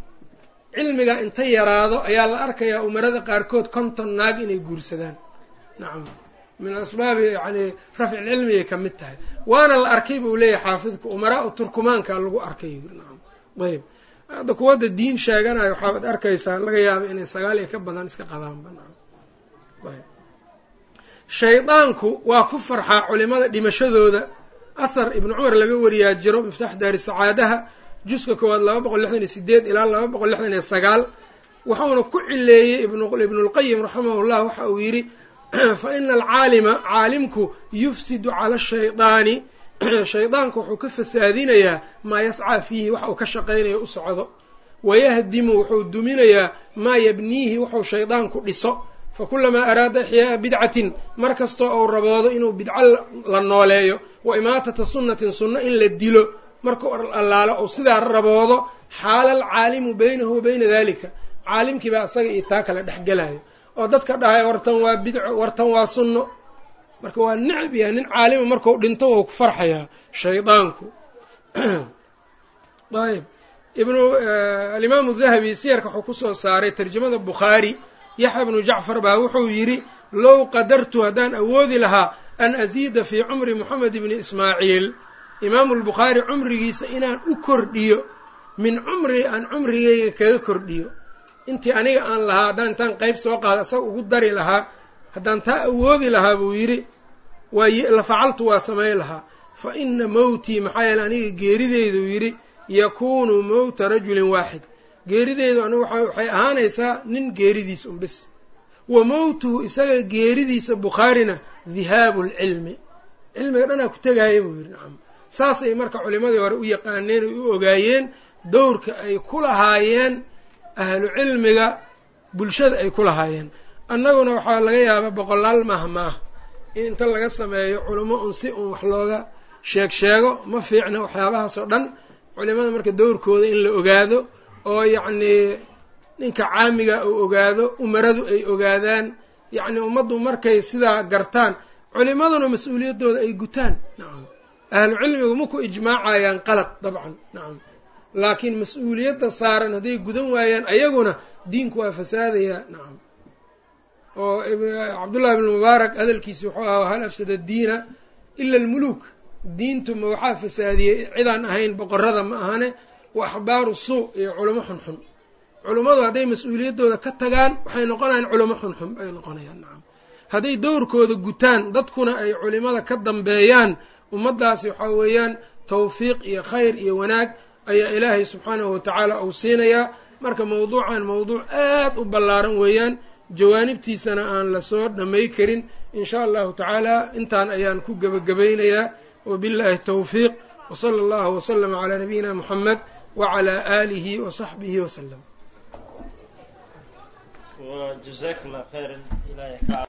cilmiga inta yaraado ayaa la arkayaa umarada qaarkood konton naag inay guursadaan nacam min asbaabi yani rafci cilmigay ka mid tahay waana la arkay buu leeyahay xaafidku umaraa u turkumaanka lagu arkay nacam ayb hadda kuwadda diin sheeganayo waxaaad arkaysaa laga yaaba inay sagaal iyo ka badan iska qabaanba nacam ayb shaydaanku waa ku farxaa culimada dhimashadooda ahar ibnu cumar laga wariyaa jiro miftaax daari sacaadaha juska koowaad laba boqol lixdan iyo sideed ilaa laba boqol lixdan iyo sagaal wuxuuna ku cileeyey ibnulqayim raximahullah waxa uu yidhi fa ina alcaalima caalimku yufsidu cala shaydaani shaydaanku wuxuu ka fasaadinayaa maa yascaa fiihi waxa uu ka shaqaynayo u socdo wayahdimu wuxuu duminayaa maa yabniihi wuxuu shaydaanku dhiso fakulamaa araada ixyaa'a bidcatin mar kastoo uu raboodo inuu bidco la nooleeyo wa imaatata sunnatin sunno in la dilo markuu allaalo ou sidaa raboodo xaala alcaalimu baynahu wa bayna dalika caalimkii baa isaga iyo taa kale dhexgelayo oo dadka dhahay wartan waa bidco wartan waa sunno marka waa necab yahay nin caalima markuu dhinto wou ku farxayaa shaydaanku ayb ibnu alimaamu dahabi siyarka wuxuu kusoo saaray tarjamada bukhaari yaxya bnu jacfar baa wuxuu yidhi low qadartu haddaan awoodi lahaa an asiida fii cumri moxamed ibni ismaaciil imaamu lbukhaari cumrigiisa inaan u kordhiyo min cumri aan cumrigeyga kaga kordhiyo intii aniga aan lahaa haddaan intaan qeyb soo qaada asaga ugu dari lahaa haddaan taa awoodi lahaa buu yidhi waa la facaltu waa samayn lahaa fa ina mowtii maxaa yeele aniga geerideyduu yidhi yakuunu mowta rajulin waaxid geerideydu anigu waxay ahaanaysaa nin geeridiisa un bis wa mowtuhu isaga geeridiisa bukhaarina dihaabu lcilmi cilmiga dhanaa ku tegaaya buu yidhi nacam saasay marka culimadii hore u yaqaaneen ay u ogaayeen dowrka ay ku lahaayeen ahlu cilmiga bulshada ay ku lahaayeen annaguna waxaa laga yaabaa boqolaal maah maah in inta laga sameeyo culimo un si un wax looga sheeg sheego ma fiicna waxyaabahaas oo dhan culimada marka dowrkooda in la ogaado oo yacnii ninka caamiga uu ogaado umaradu ay ogaadaan yacni ummaddu markay sidaa gartaan culimaduna mas-uuliyaddooda ay gutaan nacam ahlu cilmigu maku ijmaacayaan qalad dabcan nacam laakiin mas-uuliyadda saaran hadday gudan waayaan ayaguna diinku waa fasaadayaa nacam oo cabdullahi ibnu mubaarak hadalkiisi wuxuu ahaa hal afsada diina ila almuluuk diintu ma waxaa fasaadiyey cidaan ahayn boqorada ma ahane wa axbaaru suu iyo culamo xunxun culummadu hadday mas-uuliyaddooda ka tagaan waxay noqonayaan culamo xunxun ay noqonayaan nacam hadday dowrkooda gutaan dadkuna ay culimada ka dambeeyaan ummaddaasi waxaa weeyaan tawfiiq iyo khayr iyo wanaag ayaa ilaahay subxaanahu watacaala uu siinayaa marka mawduucan mawduuc aad u ballaaran weeyaan jawaanibtiisana aan lasoo dhamay karin in sha allahu tacaala intaan ayaan ku gebagabaynayaa wabillahi tawfiiq wsala allahu waslama calaa nabiyina muxamed wacalaa aalihi wasaxbihi wasalam